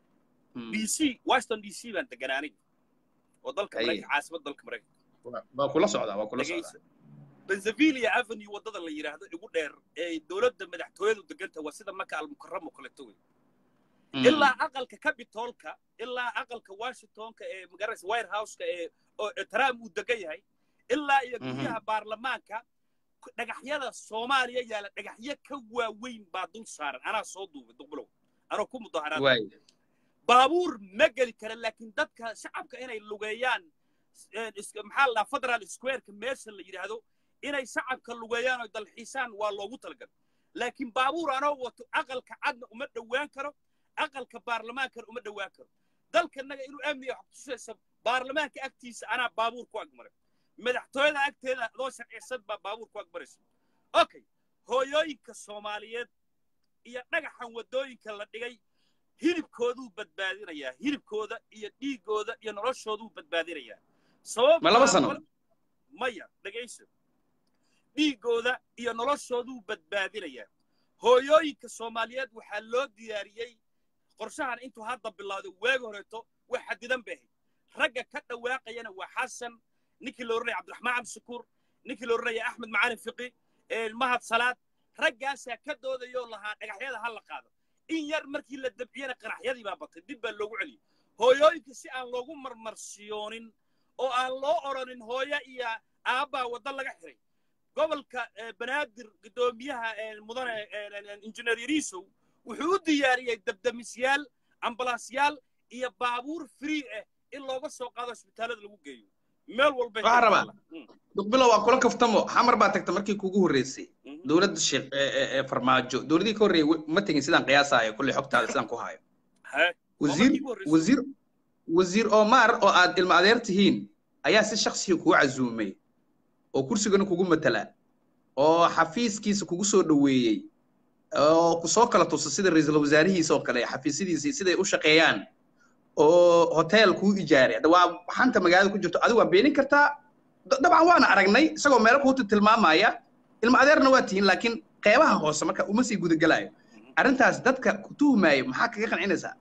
d c washington d c baan deganaa aniga oo dalka Aye. maraykan caasimad dalka maraykan waa kula socdaa waa kula dhegaysa socdaa pennsylvania avenue waddada la yidhaahdo igu dheer ee dowladda madaxtooyadu deganta waa sida maka almukaramo kaleto wey Mm. ilaa aqalka capitolka ilaa aqalka washingtonka ee magaranaysa white houseka ee oo ee trump uu degan yahay ilaa iyo Mhm. guryaha baarlamaanka ku- dhagaxyada soomaaliya yaala dhagaxyo ka waaweyn baa dul saaran anaa soo duubay duqbulow anoo ku mudaharaad waaya baabuur ma geli kara laakiin dadka shacabka inay lugeeyaan eh, is- maxaa la dhahaa federal squareka meesha la yidhaahdo inay shacabka lugeeyaan oo dalxiisaan waa loogu talagalay laakiin baabuur anoo wato aqalka cadna uma dhowaan karo aqalka baarlamaankana uma dhowaan karo dalkanaga inuu amniga wax kutusaysa baarlamaanka agtiisa anaa baabuur ku agmaray madaxtooyada agteeda adoo sharcisan baa baabuur ku agmaraysa okay hooyooyinka soomaaliyeed iyo dhagaxan waddooyinka la dhigay hilibkooduu badbaadinayaa hilibkooda iyo dhiiggooda iyo noloshooduu badbaadinayaa sabab Ma laba sano? maya dhegayso dhiiggooda iyo noloshooduu badbaadinayaa hooyooyinka soomaaliyeed waxaa loo diyaariyey qorshahan intuu hadda bilowday waagi horeeto wax xadidan bay ahayd ragga ka dhawaaqayana waa xasan ninkii la odhanaya cabdiraxmaan cabdishakuur ninkii la odhanaya axmed macalin fiqi ee mahad salaad raggaasaa ka doodayoo lahaa dhagaxyada ha la qaado in yar markii la dabciyana qaraxyadii baa batay dib baa loogu celiyey hooyooyinka si aan loogu marmarsiyoonin oo aan loo odhanin hooyo iyo aabbaa waddo laga xiray gobolka eh, banaadir guddoomiyaha eh, mudane eh, injineer yariisow wuxuu u diyaariyey dabdamisyaal ambalaasyaal iyo baabuur free ah in looga soo qaado isbitaallada lagu geeyo meel walba Waxaan rabaa. duqbilo waa kula kaftamo xamar baa tagta markii kugu horreysay dowladda sheekh ee- ee ee farmaajo dowladii ka horreeyay w- ma tegin sidaan qiyaasayo kulley xogtaada sidaan ku hayo wasiir wasiir wasiir omar oo aad ilma adeer tihiin ayaa si shaksiga kugu casuumay oo kursigana kugu matala oo xafiiskiisa kugu soo dhoweeyey oo kusoo kala tusa sida ra-iisul wasaarihiisa oo kale xafiisyadiisa siday u shaqeeyaan oo hotel kuu ijaaray hadda waa xanta magaalada ku jirto adigu waa beenin kartaa Da- dabcan waana aragnay isagoo meelo kuuta tilmaamaya ilma adeerna waa tihiin laakiin qeybaha hoose marka uma sii gudagalayo arrintaas dadka ku tuhmaayo maxaa kaga qancinaysaa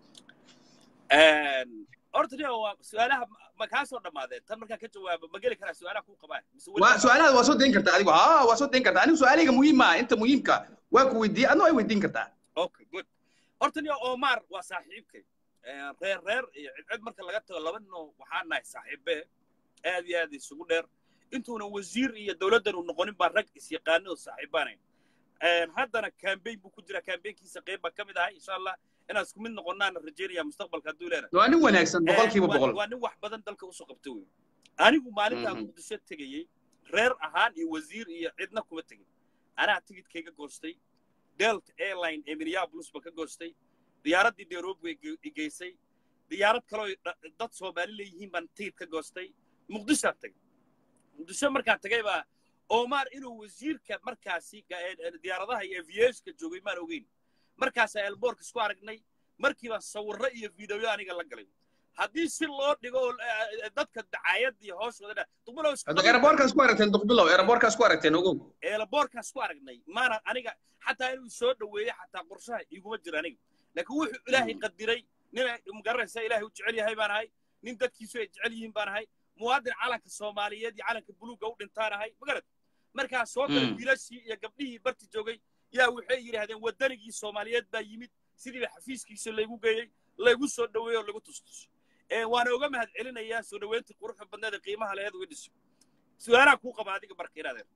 horta nia waa su-aalaha ma kaa soo dhammaadeen tan markaa ka jawaaba ma geli karaa su-aalaha kuu qabaa mise weli- waa su-aalahaada waa soo dayn kartaa adigu haa waa soo dayn kartaa anigu su-aalahayga muhiim maaha inta muhiimka waa ku weydiiyey adna way weydiin kartaa okay good horta nia omar waa saaxiibkay reer reer iyo cidcid marka laga tago laba nino waxaan nahay saaxiibe aad iyo aad isugu dheer intuuna wasiir iyo dowladdan uu noqonin baa rag isyaqaano oo saaxiibaanayn haddana campaign buu ku jiraa campaignkiisa qayb baa ka mid ahay insha allah inaan isku mid noqonaana rajaynaya mustaqbalka hadduu leena waa nin wanaagsan boqolkiiba waa- boqol waa nin wax badan dalka usoo qabta wey anigu maalintaa Mhm. muqdisho tegayey reer ahaan iyo wasiir iyo cidna kuma tegin anaa tigidkayga goostay delta airline ee minneapolis ba ka goostay diyaaraddii nairobi way ge- i geysay diyaarad kaloo ay dha- dad soomaali leeyihiin baan tigid ka goostay muqdishoaan tagay muqdisho markaan tagay baa omar inuu wasiirka markaasi ga- ee- ee diyaaradaha iyo aviationka joogay maan ogeyn markaasaa elboorka isku aragnay markii baan sawirro iyo fiidiyo aniga la galay haddii si loo dhigo oo, eh, dadka dacaayadda iyo hooshooda dha duqbulow isku hadda eraboorkaas ku aragteen duqbilow eraboorkaas ku aragteen ogow eelaboorkaas ku aragnay maana aniga xataa inuu soo dhoweeyo xataa qorshaha iguma jiro aniga laakiin wuxuu ilaahay qadiray nin ay- magaranaysa ilaahay u jecel yahay baan ahay nin dadkiisu ay jecel yihiin baan ahay muwaadin calanka soomaaliyeed iyo calanka buluugga u dhintaan ahay magarad markaa soo galay Mm. wiilashii iyo gabdhihii barti joogay yaa waxay yidhaahdeen waddanigii soomaaliyeed baa yimid sidiiba xafiiskiisa laygu geeyey laygu soo dhoweeyo oo lagu tustus Ee, waana uga mahad celinayaa soo dhoweyntii quruxda badneed ee qiimaha leed uga dhiso su-aalaha kuu qaba adiga marka inaadeen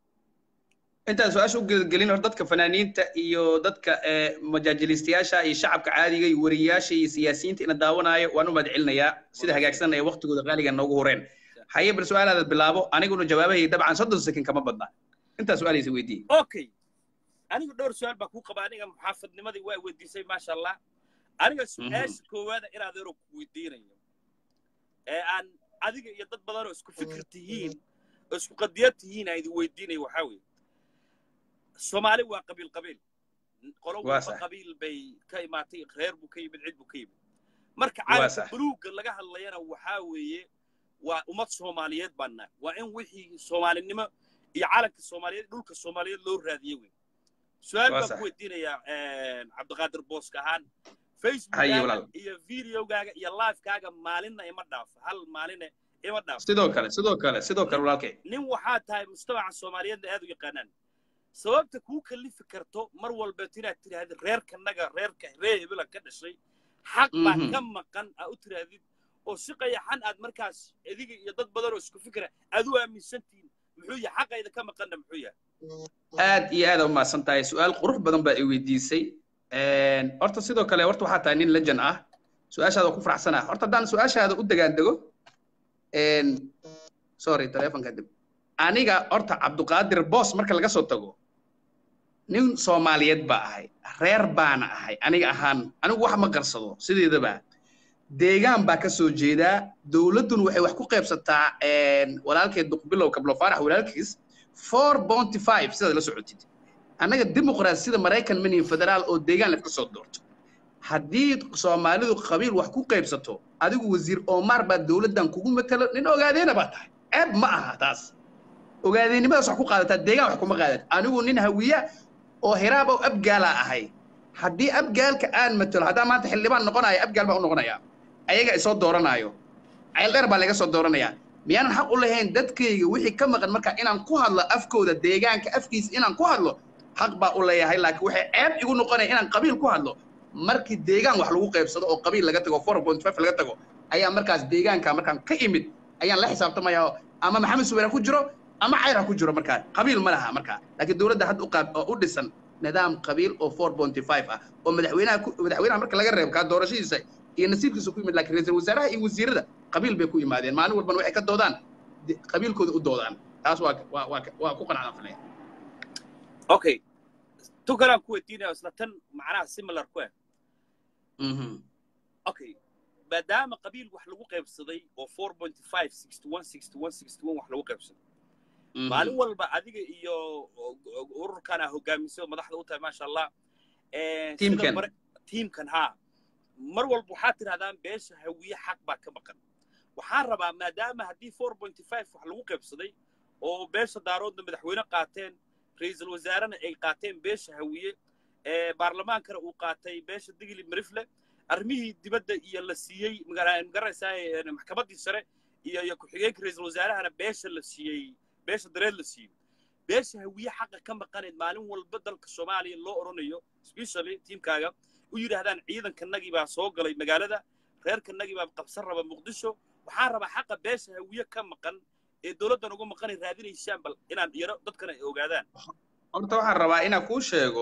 intaan su-aasha u gelgelin hor dadka fanaaniinta iyo dadka ee, majaajilistayaasha iyo shacabka caadiga iyo wariyayaasha iyo siyaasiyiinta ina daawanaayo waan u mahad celinayaa sida hagaagsan ee waqtigooda qaaliga noogu horeen haye bal su-aalaada bilaabo aniguna jawaabahayga dabcan soddon sekin kama badna intaa su-aaleysa weydiiye okay anigu dhowr su-aal baa kuu qaba aniga muxaafadnimadii waa weydiisay maasha allah aniga su-aasha koowaada inaad ero ku weydiinayo ee aan adiga iyo dad badan oo isku fikir tihiin oo isku qadiyad tihiin aan idin weydiinayo waxaa weeye soomaali waa qabiil qabiil qolo Waa walba sax. qabiil bay ka imaatay reer buu ka yimid cid buu ka yimid marka Waa calanka sax. buluugga laga hadlayana waxaa weeye waa ummad soomaaliyeed baan nahay waa in wixii soomaalinimo iyo calanka soomaaliyeed dhulka soomaaliyeed loo raadiye wey su-aal Waa baan sax. ku weydiinayaa cabdiqaadir booska ahaan Haye, facebookaaga walaal. iyo videogaaga iyo livekaaga maalinna ima dhaafo hal maaline ima dhaafo sidoo kale sidoo kale sidoo kale walaalkay nin waxaa tahay mujtamaca soomaaliyeedna aad u yaqaanaan sababta kuu kalifi karto mar walbeeto inaad tidhahdid reerkanaga reerka reer hebela ka dhashay xaq baa Mhm. ka maqan aa u tidhaahdid oo si qayaxan aad markaas adiga iyo dad badan oo isku fikra aad u aaminsantihiin muxuu yahay xaqayda ka maqanna muxuu yahay aad iyo aad u mahadsan tahay su-aal qurux badan baa i weydiisay horta sidoo kale horta waxaa tahay nin lejan ah su-aashaada ku faraxsanaa horta haddaan su-aashaada u degaan dego sorry telefonka dib aniga horta cabduqaadir boos marka laga soo tago nin soomaaliyeed baa ahay reer baana ahay aniga ahaan anigu wax ma qarsado sideedaba deegaan baa ka soo jeedaa dowladdun waxay wax ku qaybsataa walaalkeed duqbilow kablo faarax walaalkiis four bounty five sidaad la socotid annaga dimuqraasi sida maraykan mini federaal oo deegaan lafka soo doorto haddii soomaalidu qabiil wax ku qaybsato adigu wasiir omar baa dowladdan kugu matalo nin ogaadeena baa tahay ceeb ma aha taas ogaadeennimadaas wax ku qaadataa deegaan wax kuma qaadat anigu nin hawiya oo hiraab oo abgaalaa ahay haddii abgaalka aan matalo haddaa maanta xildhibaan noqonayo abgaal baa u noqonaya ayaga isoo dooranaayo ceeldheer baa laga soo dooranaya miyaanan xaq u lahayn dadkayga wixii ka maqan marka inaan ku hadlo afkooda deegaanka afkiisa inaan ku hadlo xaq baa u leeyahay laakiin waxay ceeb igu noqonaya inaan qabiil ku hadlo markii deegaan wax lagu qaybsado oo qabiil laga tago four point five laga tago ayaa markaas deegaanka markaan ka imid ayaan la xisaabtamaya ama maxamed suweyra ku jiro ama cayr ha ku jiro markaa qabiil ma laha markaa laakiin dowladda hadda u qaab oo u dhisan nidaam qabiil oo four point five ah oo madaxweynaha madaxweynaha marka laga reebo kaa doorashadiisa iyo nasiibkiisa ku yimid laakiin ra-iisul wasaaraha iyo wasiirada qabiil bay ku yimaadeen maalin walbana waxay ka doodaan de- qabiilkooda u doodaan taas waa waa waa waa ku qanacdan filaya okay tu kalaan ku weydiinaya isla tan macnaha similar ku ah Mhm. okay maadaama qabiil wax lagu qaybsaday oo four point five sixty one sixty one sixty one wax lagu qaybsaday Mhm. maalin walba adiga iyo ururkan aa hogaamisay oo madaxda u tahay maasha allah Eh, sida Tiimkan. mare- tiimkan haa mar walba waxaad tidhahdaan beesha hawiye xaq baa ka maqan waxaan rabaa maadaama haddii four point five wax lagu qaybsaday oo beesha daaroodna madaxweyne qaateen ra'iisul wasaarena ay qaateen beesha hawiye ee baarlamaankana uu qaatay beesha digli marifle arrimihii dibadda iyo la siiyey magara- magaranaysaa ee, maxkamaddii sare iyo iyo ku-xigeenka ra'iisul wasaarahana beesha la siiyey beesha dareed la siiyey beesha hawiye xaqa ka maqaneed maalin walba dalka soomaaliya loo odhanayo specially tiimkaaga u yidhaahdaan ciidankanagii baa soo galay magaalada reerkanagii baa qabsan raba muqdisho waxaan rabaa xaqa beesha hawiye ka maqan ee dowladdan uga maqanay raadinaysaan bal inaan yaro dadkana ay ogaadaan horta waxaan rabaa inaan kuu sheego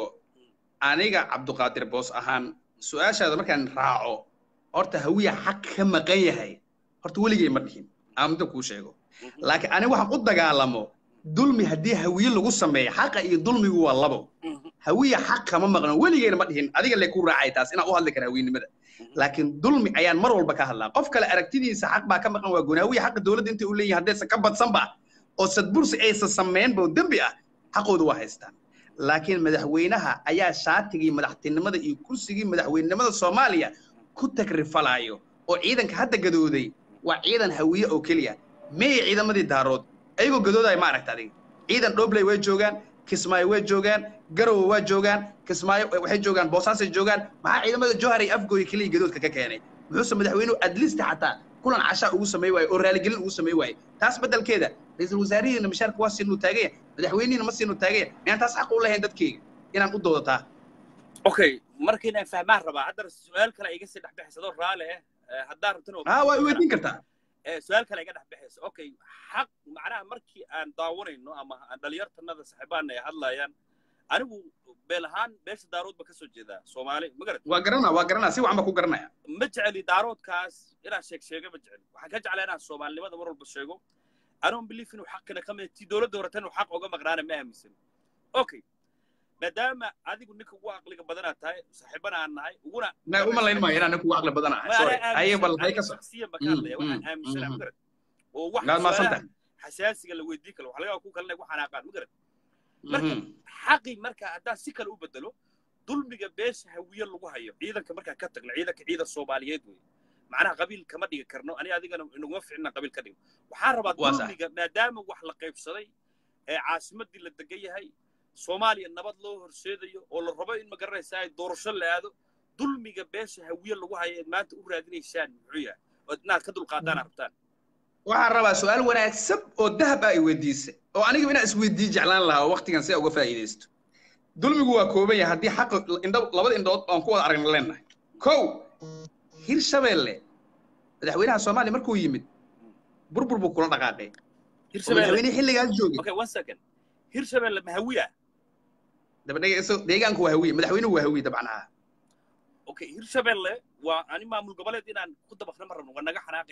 aniga cabduqaadir boos ahaan su-aashaada markaan raaco horta hawiya xaq ka maqan yahay horta weligay ma dhihin aan midda kuu sheego laakiin aniga waxaan u dagaalamo dulmi haddii hawiye lagu sameeyo xaqa iyo dulmigu waa labo hawiya xaq kama maqno weligeyna ma dhihin adiga le ku raacay taas inaan u hadli kara hawiyenimada laakiin dulmi ayaan mar walba ka hadlaa qof kale aragtidiisa xaq baa ka maqan waa gooni hawiya xaqa dowladda intay u leeyihin haddaysan ka badsanba oo sadbursi aysan sameynba oo dembi ah xaqooda waa haystaan laakiin madaxweynaha ayaa shaatigii madaxtinimada iyo kursigii madaxweynenimada soomaaliya ku tagrifalayo oo ciidanka hadda gadooday waa ciidan hawiye oo keliya meeye ciidamadii daarood ayagoo gadoodaya ma aragta adiga ciidan dhobley way joogaan kismaayo way joogaan garowe waa joogaan kismaayo waxay joogaan boosaasay joogaan maxaa ciidamada johar iyo afgooy keliya gadoodka ka keenay muxuuse madaxweynuhu adlista xataa kulan cashaa ugu samey waaye oo raaligelin ugu samey waaye taas beddelkeeda ra-iisul wasaarihiina mishaarka waa siinuu taagaya madaxweynihiina ma siinuu taagaya miyaan taas xaq u lahayn dadkeyga inaan u doodataa okay marka inaan fahmaan rabaa haddana su-aal kale iga sii dhexbixaysadoo raali ah Eh, haddaan rabtana haa waa weydiin kartaa Eh, su-aal kale iga dhexbixaysa okay xaq macnaha markii aan daawanayno ama aan dhalinyartanada saaxiibaana ay hadlayaan anigu beel ahaan beesha daarood ba ka soo jeedaa soomaali ma garat waa garanaa waa garanaa si wacan baa ku garanaya ma jeceli daaroodkaas inaan sheeg sheega ma jeceli waxaan ka jeclaa inaan soomaalinimada mar walba sheego anoon belief inuu xaqina ka mid tii dowladda horeta inuu xaq oga maqnaana ma aaminsan okay maadaama adigu ninka ugu aqliga badanaa tahay saaxiibana aan nahay uguna na uma layn maayo inaan kugu aqli badan ahay Ma sorry anaa haye bal hay aaminsan- ka aniga soo shakhsiyan baan ka Mm, hadlaya waxaan mm, aaminsanaa ma mhm. garat oo wax gaad maadsan su'aalaha tahay xasaasiga la weydii karo wax laga yaaba ku kalena igu xanaaqaan ma garat marka Mhm. xaqi marka haddaan si kale u bedelo dulmiga beesha hawiye lagu hayo ciidanka markaan ka tagno ciidanka ciidan soomaaliyeed wey macnaha qabiil kama dhigi karno ani adigana inaguma ficna qabiil ka dhigo waxaan rabaa Waa sax. dulmiga maadaama wax la qaybsaday ee caasimadii la degan yahay soomaaliya nabad loo horseedayo oo la rabo in ma garanaysaa doorasho la aado dulmiga beesha hawiye lagu hayo eed maanta u raadinaysaan muxuu yahay ood inaad ka dulqaadaan rabtaan waxaan rabaa su-aal wanaagsan oo dahab ah ay weydiisay oo aniga inaan isweydii jeclaan lahaa waqtigan si aa uga faa'iidaysto dulmigu waa kooban yahay haddii xaq indho labada indhood aan ku wada aragna leenahay kow hirshabeelle madaxweynaha soomaaliya markuu yimid burbur buu kula dhaqaaqay oo hirshabelle madaxweynihii xilligaas joogay okay one second hirshabelle ma hawiya dabadhega iso deegaanku waa hawiye madaxweynuhu waa hawiye dabcan ah okay hirshabelle waa ani maamul goboleed inaan ku dabaqna ma rabno waa naga xanaaqi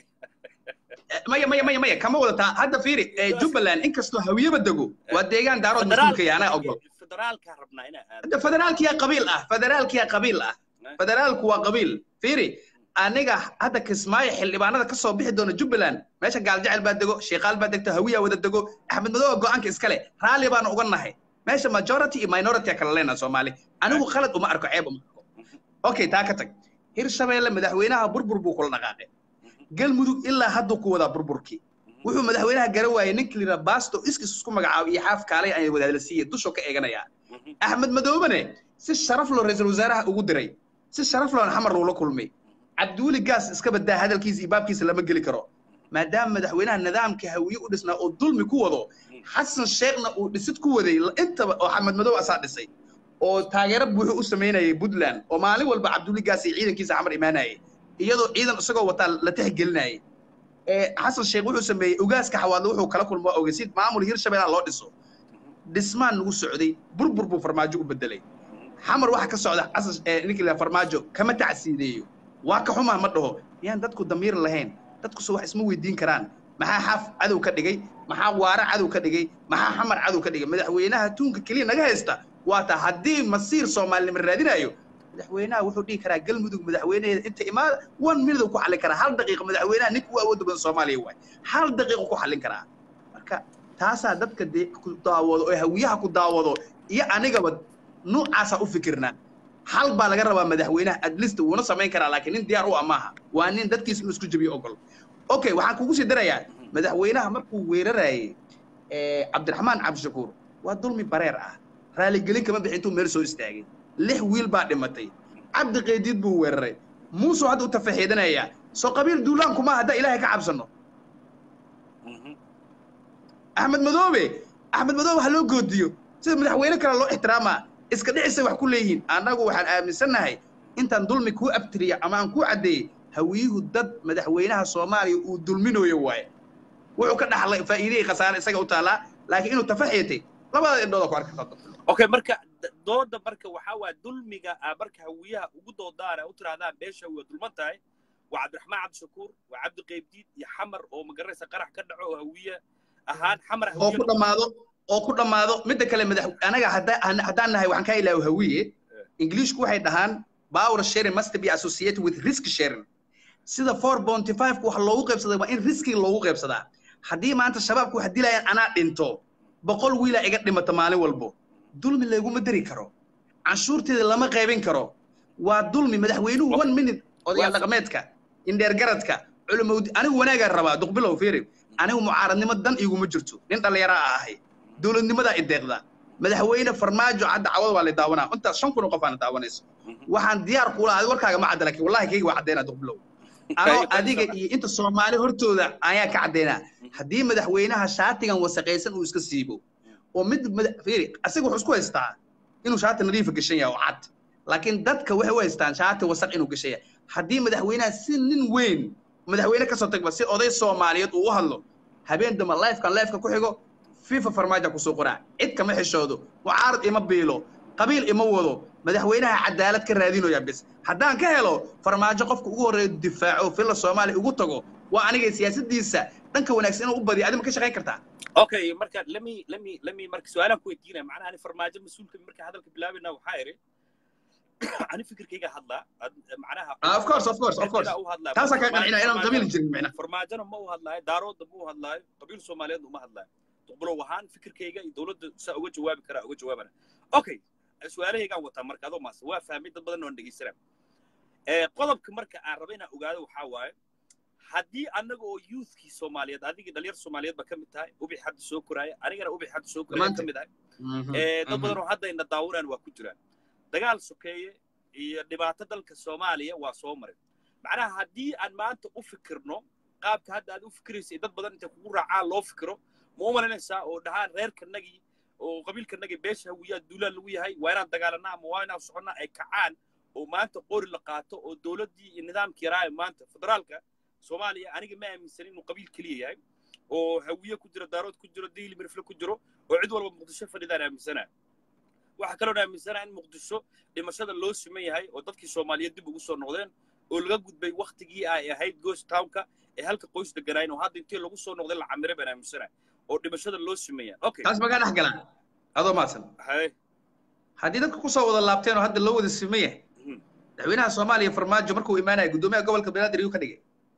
Eh, maya maya maya maya kama wadataa hadda fiiri eh, jubbaland inkastoo hawiyeba dego waa deegaan daarood mas-uulka ya anaa ogol federaalkaa rabnaa inaa aado hadda federaalkiyaa qabiil ah federaalkiyaa qabiil ah federaalku waa qabiil fiiri aniga hadda kismaayo xildhibaanada ka soo bixi doona jubbaland meesha gaaljecel baa dego sheekaal baa degto hawiyaa wada dego axmed madooba go-aanka iskale raalli baana uga nahay meesha majority iyo minority kala leenaha soomaali anigu khalad uma arko ceeb uma arko okay taa ka tag hirshabeelle madaxweynaha burbur buu kula dhaqaaqay galmudug ilaa hadduu ku wadaa burburkii wuxuu madaxweynaha gara waayey ninka lira baasto iskis isku magacaabo iyo xaaf kaalay ay wadaadla siiyey dushoo ka eeganayaa axmed madoobane si sharaf loo ra-iisul wasaaraha ugu diray si sharaf loon xamar loola kulmay cabdiweli gaas iska badaa hadalkiisa iyo baabkiisa lama geli karo maadaama madaxweynaha nidaamka hawiye u dhisnaa oo dulmi ku wado xasan sheekhna uu dhisid ku waday intaba oo axmed madow asaa dhisay oo taageero buuxu u samaynayay puntland oo maalin walba cabdiweli gaas iyo ciidankiisa xamar imaanayay iyadoo ciidan isagoo wataa la tixgelinayay ee xasan sheekh wuxuu sameeyey ogaaska xawaadle wuxuu kala kulmo ogey si maamul hirshabeellaha loo dhiso dhismaan nagu socday burbur buu farmaajo u bedelay xamar waxa ka socda xasan ee ninkii la farmaajo kama tacsiideeyo waa ka xumaa ma dhaho miyaan dadku damiir lahayn dadku se wax isma weydiin karaan maxaa xaf cadow ka dhigay maxaa waara cadow ka dhigay maxaa xamar cadow ka dhigay madaxweynaha tuunka keliya naga haysta waa taa haddii masiir soomaalinimo raadinayo madaxweynaha wuxuu dhihi karaa galmudug madaxweynaheeda inta imaada one minute ku xallin karaa hal daqiiqa madaxweynaha ninka u awoodda badan soomaaliya waay hal daqiiqa ku xallin karaa marka taasaa dadka dee ku daawado oo hawiyaha ku daawado iyo anigaba nuucaasaa u fikirnaa hal baa laga rabaa madaxweynaha adlist wuuna samayn karaa laakiin nin diyaar u ah maaha waa nin dadkiisa inuu isku jabiyo ogol okay waxaan kugu sii darayaa madaxweynaha markuu weerarayay cabdiraxmaan cabdishakuur waa dulmi bareer ah raaligelin kama bixin intuu meel soo istaagay lix wiil baa dhimatay cabdi qeydiid buu weeraray muusuu hadda u tafaxiidanayaa soo qabiil duulaanku maaha haddaa ilaahay ka cabsano axmed madoobe axmed madoobe ha loo goodiyo sida madaxweyne kale loo ixtiraamaa iska dhicisay wax ku leeyihiin annagu waxaan aaminsannahay intaan dulmi kuu abtiriya ama aan kuu caddeeyey hawiyuhu dad madaxweynaha soomaaliya uu dulminayo waaye wuxuu ka dhaxlay faa'iidihii khasaare isaga u taallaa laakiin inuu tafaxiitay labada indhooda ku arki karto okay marka dooda marka waxaa waaya dulmiga aa marka hawiyaha ugu doodaan aa u tirahdaan beesha waa dulman tahay waa cabdiraxmaan cabdishakuur waa cabdi qeybdiid iyo xamar oo magaranaysa qarax ka dhaco oo hawiye ahaan xamar oo ku dhammaado oo ku dhammaado midda kale madax anaga haddaan nahay waxaan kaa ilaawo hawiye ingiliishku waxay dhahaan power sharing must be associated with risk sharing sida four bounty five wax loogu qaybsaday waa in riskiga loogu qaybsadaa haddii maanta shabaabku wax dilayaan anaa dhinto boqol wiilaa iga dhimata maalin walbo dulmi laguma dari karo canshuurteeda lama qaybin karo waa dulmi madaxweynuhu one minute odayaal dhaqameedka indheergaradka culumowdi anigu wanaagaa rabaa duqbilow fiiri anigu mucaaradnimo dan iguma jirto nin dhallinyaraa a ahay dowladnimadaa ideeqda madaxweyne farmaajo cadda cawada waa la daawanaa intaas shan kun oo qof aana daawanayso waxaan diyaar kula adi warkaaga ma cadda laakiin wallahi kayga waa caddeynaa duqbilow anoo adiga iyo inta soomaali hortooda ayaa ka caddeynaa haddii madaxweynaha shaatigan wasaqaysan uu iska siibo oo mid fiiri asiga wuxuu isku haystaa inuu shaati nadiifa gashan yahay oo cad laakiin dadka waxay u haystaan shaati wasaq inuu gashan yahay haddii madaxweynaha si nin weyn madaxweyne kasoo tagba si oday soomaaliyeed uu u hadlo habeen damba lifekan lifeka ku xigo fifa farmaajo kusoo qoraa cid kama xishoodo mucaarad ima biilo qabiil ima wado madaxweynaha cadaalad ka raadinaya bis haddaan ka helo farmaajo qofka ugu horreeya difaaco filla soomaaliya ugu tago waa aniga siyaasadiisa dhanka wanaagsan inuu u badiyo adi ma ka shaqayn kartaa okay marka lemi lemi lemi marka su-aalaan ku weydiinaya macnaha ani farmaajo mas-uulka marka hadalka bilaabayna waxaa iri ani fikirkayga hadlaa macnaha of course of course of course taasaa kaa qancina inaan qabiil jirin macna farmaajona ma u hadlaayo daaroodda ma u hadlaayo qabiil soomaaliyeedna uma hadlaayo duqbulow ahaan fikirkayga iyo dowladda saa uga jawaabi karaa uga jawaabana okay su-aalahaygaan wataa marka adoo maase waa fahmay dad badan oon dhegeysanaa qodobka marka aan raba inaan ogaado waxaa waaye haddii annaga oo youthkii soomaaliyeed adigii dhalinyar soomaaliyeed ba ka mid tahay ubix hadda soo koraaya anigana ubix hadda soo koraaya ka mid ahay dad badan oo hadda ina daawanaan waa ku jiraan dagaal sokeeye iyo dhibaato dalka soomaaliya waa soo maray macnaha haddii aan maanta u fikirno qaabka hadda aad u fikiraysay dad badan intay kugu raacaan loo fikiro ma u malaynaysaa oo dhahaan reerkanagii oo qabiilkanagii beesha hawiyaa duulaan lagu yahay waa inaan dagaalanaa ama waa inaan soconnaa ay kacaan oo maanta qori la qaato oo dowladdii iyo nidaamkii yaraaye maanta federaalka soomaaliya aniga ma aaminsanin inuu qabiil keliya yahay oo hawiye ku jiro daarood ku jiro diili mirfle ku jiro oo cid walba muqdisho fadhidaan aaminsanaa waxaa kaloon aaminsanaa in muqdisho dhimashada loo siman yahay oo dadkii soomaaliyeed dib ugu soo noqdeen oo laga gudbay waktigii ay ahayd ghost townka ee halka qoys deganaayeen oo hadda intii lagu soo noqday la camiray baan aaminsanaa oo dhimashada loo siman yahay okay taas magaa dhex galaa adoo maadsan hay haddii dadka kusoo wada laabteen oo hadda loo wada siman yahay madaxweynaha soomaaliya farmaajo markuu imaanaya guddoomiyaha gobolka banaadir yuu ka dhigay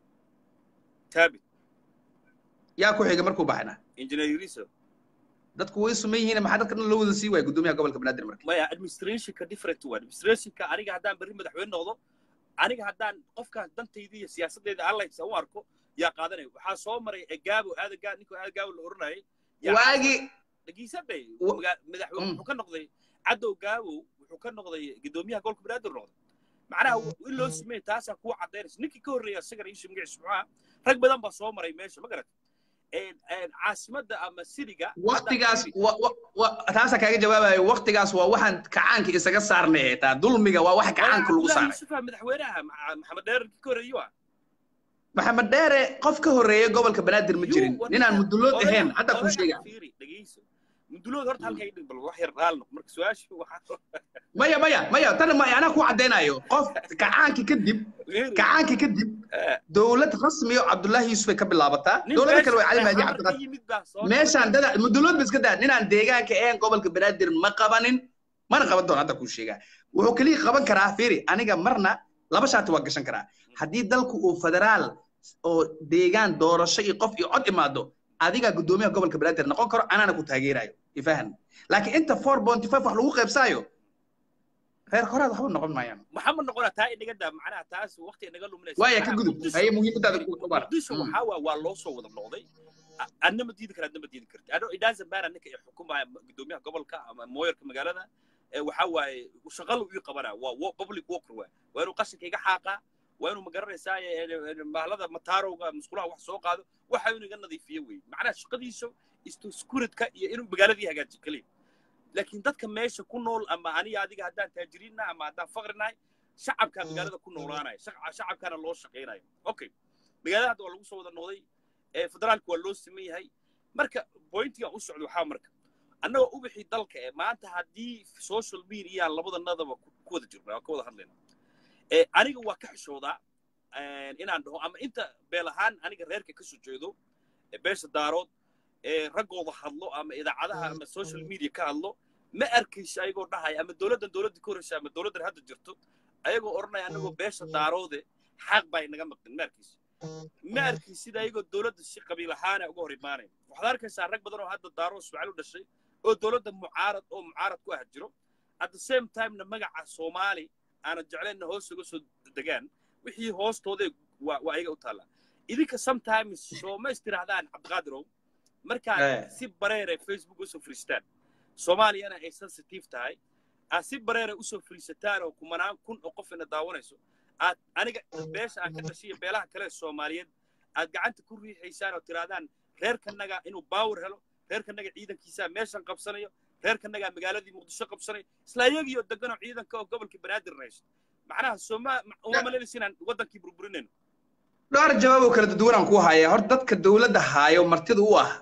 taabit yaa ku xiga markuu baxna engineer yuriso dadku way suman yihiin maxaa dadka dhan loo wada sii waaya guddoomiyaha gobolka banaadir marka maya administrationka different waa administrationka aniga haddaan berri madaxweyne noqdo aniga haddaan qofkaas dantayda iyo siyaasaddeeda allaysa u arko yaa qaadanaya waxaa soo maray egaabo aadagaa ninkoo aadagaabo la oranayay waagi dhagiisadhay madaxweyne wuxuu ka noqday cadow gaabow wuxuu ka noqday guddoomiyaha gobolka banaadir noqday macnaha in loo sameeyey taasaa kuwa caddaynaysa ninkii ka horreeya isagana iisha magaciisa muxuu ahaa rag badan baa soo maray meesha ma garat caasimadda ama siriga waktigaas taasaa kaaga jawaabayo waktigaas waa waxaan kacaanka isaga saarnay taa dulmiga waa waxa kacaanka lagu saaray yusufa madaxweynaha maxamed dheer ka horreeye waa maxamed dheere qof ka horreeya gobolka banaadir ma jirin ninaan mudulood ahayn hadda kuu sheega dhegeyso mundulood horta halka idhig bal wax yar raal noq marka su-aashu waxaa maya maya maya tan ma anaa ku caddaynayo qof kacaankii kadib kacaankii kadib dowlad rasmi oo cabdullaahi yuusuf ay ka bilaabataa dowlada kale way cali mahdi cabdiqaadir meeshaan dada mudulood ba iska daa ninaan deegaanka ahayn gobolka banaadir ma qabanin mana qaban doono hadda kuu sheegaa wuxuu keliya qaban karaa fiiri aniga marna laba shaati waa gashan karaa haddii dalku uu federaal oo deegaan doorasho iyo qof iyo cod imaado adigaa guddoomiyaha gobolka banaadir noqon karo anaana ku taageerayo ifahan laakiin inta four bonty five wax lagu qaybsaayo reer horaad waxba noqon maayaan maxamed noqona taa inaga daa macnaha taas waqti inaga luminaysa waaya ka gudub haye muhiimadaada ku bar muqdisho waxaa waa waa loo soo wada noqday adna ma diidi kara adna ma diidi karti ano idaasan baara ninka ay xukumaya guddoomiyaha gobolka ama mooyarka magaalada waxaa waaye shaqala uu qabanaa waa public worker waa waa inuu qashinka iga xaaqaa waa inuu magaranaysaa mahlada mataarowga musqulaha wax soo qaado waxa inuu iga nadiifiyo wey macnaha shaqadiisu iskuridka iyo inuu magaaladii hagaajiyo keliya laakiin dadka meesha ku nool ama aniga adiga haddaan taajiriinna ama haddaan faqrinahay shacabkaa magaalada ku noolaanaya shacabkaana loo shaqaynayo okay magaalada hadda waa lagu soo wada noqday federaalka waa loo siman yahay marka pointiga u socdo waxaa marka annagoo ubixii dalka ee maanta haddii social media labadanadaba ku wada jirna ka wada hadlayna aniga waa ka xishoodaa inaan dhaho ama inta beel ahaan aniga reerka ka soo jeedo beesha daarood raggooda hadlo ama idaacadaha ama social media ka hadlo ma arkayso ayagoo dhahaya ama dowladdan dowladda ka horreysa ama dowladdan hadda jirto ayagoo odhanaya annagoo beesha daaroode xaq baa inaga maqdin ma arkayso ma arkaysid ayagoo dowladda si qabiil ahaana uga hor imaanaya waxaad arkaysaa rag badan oo hadda daaroo ismaaciil u dhashay oo dowladda mucaarad oo mucaarad ku ah jiro at the same timena magaca soomaali aanan jeclayna hoos uga soo degaan wixii hoostooda waa waa ayaga u taallaa idinka sometimes soo ma istirahdaan cabdiqaadirow markaad si bareere facebook usoo fariistaan soomaaliyana ay sensitive tahay aad si bareere usoo fariisataan oo kumanaan kun oo qof ina daawanayso aad aniga beesha aan ka dhashay iyo beelaha kale soomaaliyeed aad gacanta ku riixaysaan oo tirahdaan reerkanaga inuu baawar helo reerkanaga ciidankiisaa meeshan qabsanayo reerkanagaa magaaladii muqdisho qabsanayo isla ayagiioo deganoo ciidanka oo gobolkii banaadir haysto macnaha sooma uma malaynaysa inaan waddankii burburinayno dhowr jawaab oo kala duwanaan ku haya horta dadka dowladda haayo martida u ah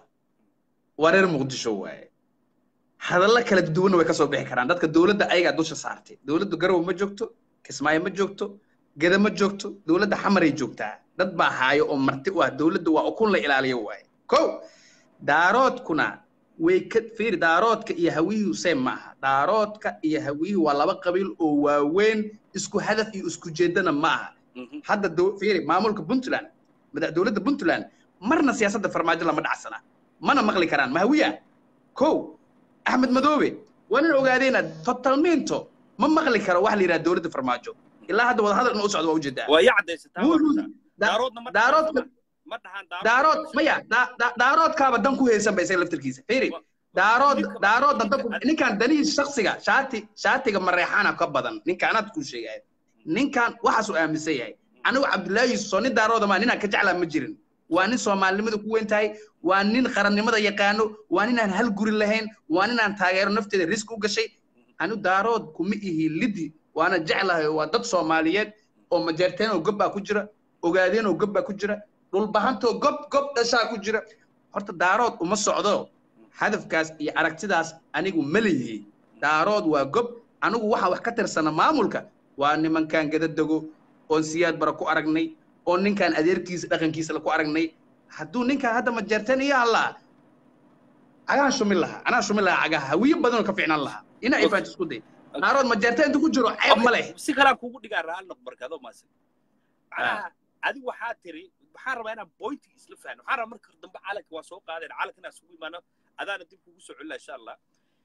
waa reer muqdisho waaye hadallo kala duwanna way ka soo bixi karaan dadka dowladda ayagaa dusha saartay dowladda garowe ma joogto kismaayo ma joogto geda ma joogto dowladda xamaray joogtaa dad baa haayo oo marti u ah dowladda waa ukun la ilaaliyo waaye kow daaroodkuna way ka fiiri daaroodka iyo hawiyuhu same maaha daaroodka iyo hawiyuhu waa laba qabiil oo waaweyn isku hadaf iyo isku jeedana ma aha hadda fiiri maamulka puntland dowladda puntland marna siyaasadda farmaajo lama dhacsana mana maqli karaan mahawiya kow axmed madoobe waa nin ogaadeyna totalminto ma maqli karo wax la yidhaha dowladda farmaajo ilaa hadda wada hadal inuu socdo waa ujeedaa waa yaa caddaysataa daaroodka daarood maya daaroodkaaba dan ku haysan ba isaga laftarkiisa fiiri daarood daaroodna danku ninkan danihiis shaksiga shaati shaatiga mareexaana ka badan ninka anaad kuu sheegaya ninkan waxaasuu aaminsan yahay anigu cabdullaahi yuusuf soo nin daarooda maa ninaan ka jeclaa ma jirin waa nin soomaalinimada ku weyn tahay waa nin qarannimada yaqaano waa ninaan hal guri lahayn waa ninaan taageero nafteeda riski u gashay anigu daarood kuma ihi lidi waana jeclahay waa dad soomaaliyeed oo majeerteen oo gob baa ku jira ogaadeen oo gob baa ku jira dhulbahantoo gob gob dhashaa ku jira horta daarood uma socdo hadafkaas iyo aragtidaas anigu ma leeyihi daarood waa gob anigu waxaan wax ka tirsana maamulka waa nimankan gadadego oon siyaad bara ku aragnay oo ninkan adeerkiisa dhaqankiisa ku aragnay hadduu ninkan hadda majeerteen iyo allaa cagaan shumin lahaa anaa shumin lahaa cagaha hawiyo badanoo ka ficnaan lahaa ina ay faanti isku day daarood majeerteen inta ku jiro ceeb ma leh si kalaan kuugu dhigaa raal noq markaadoo maasan macnaha adigu waxaa tiri waxaan rabaa inaan boynti isla fahno waxaan rabaa marka dambe calanka waa soo qaadeen calanka inaan isugu imaano adaana dib kugu soo celina insha allah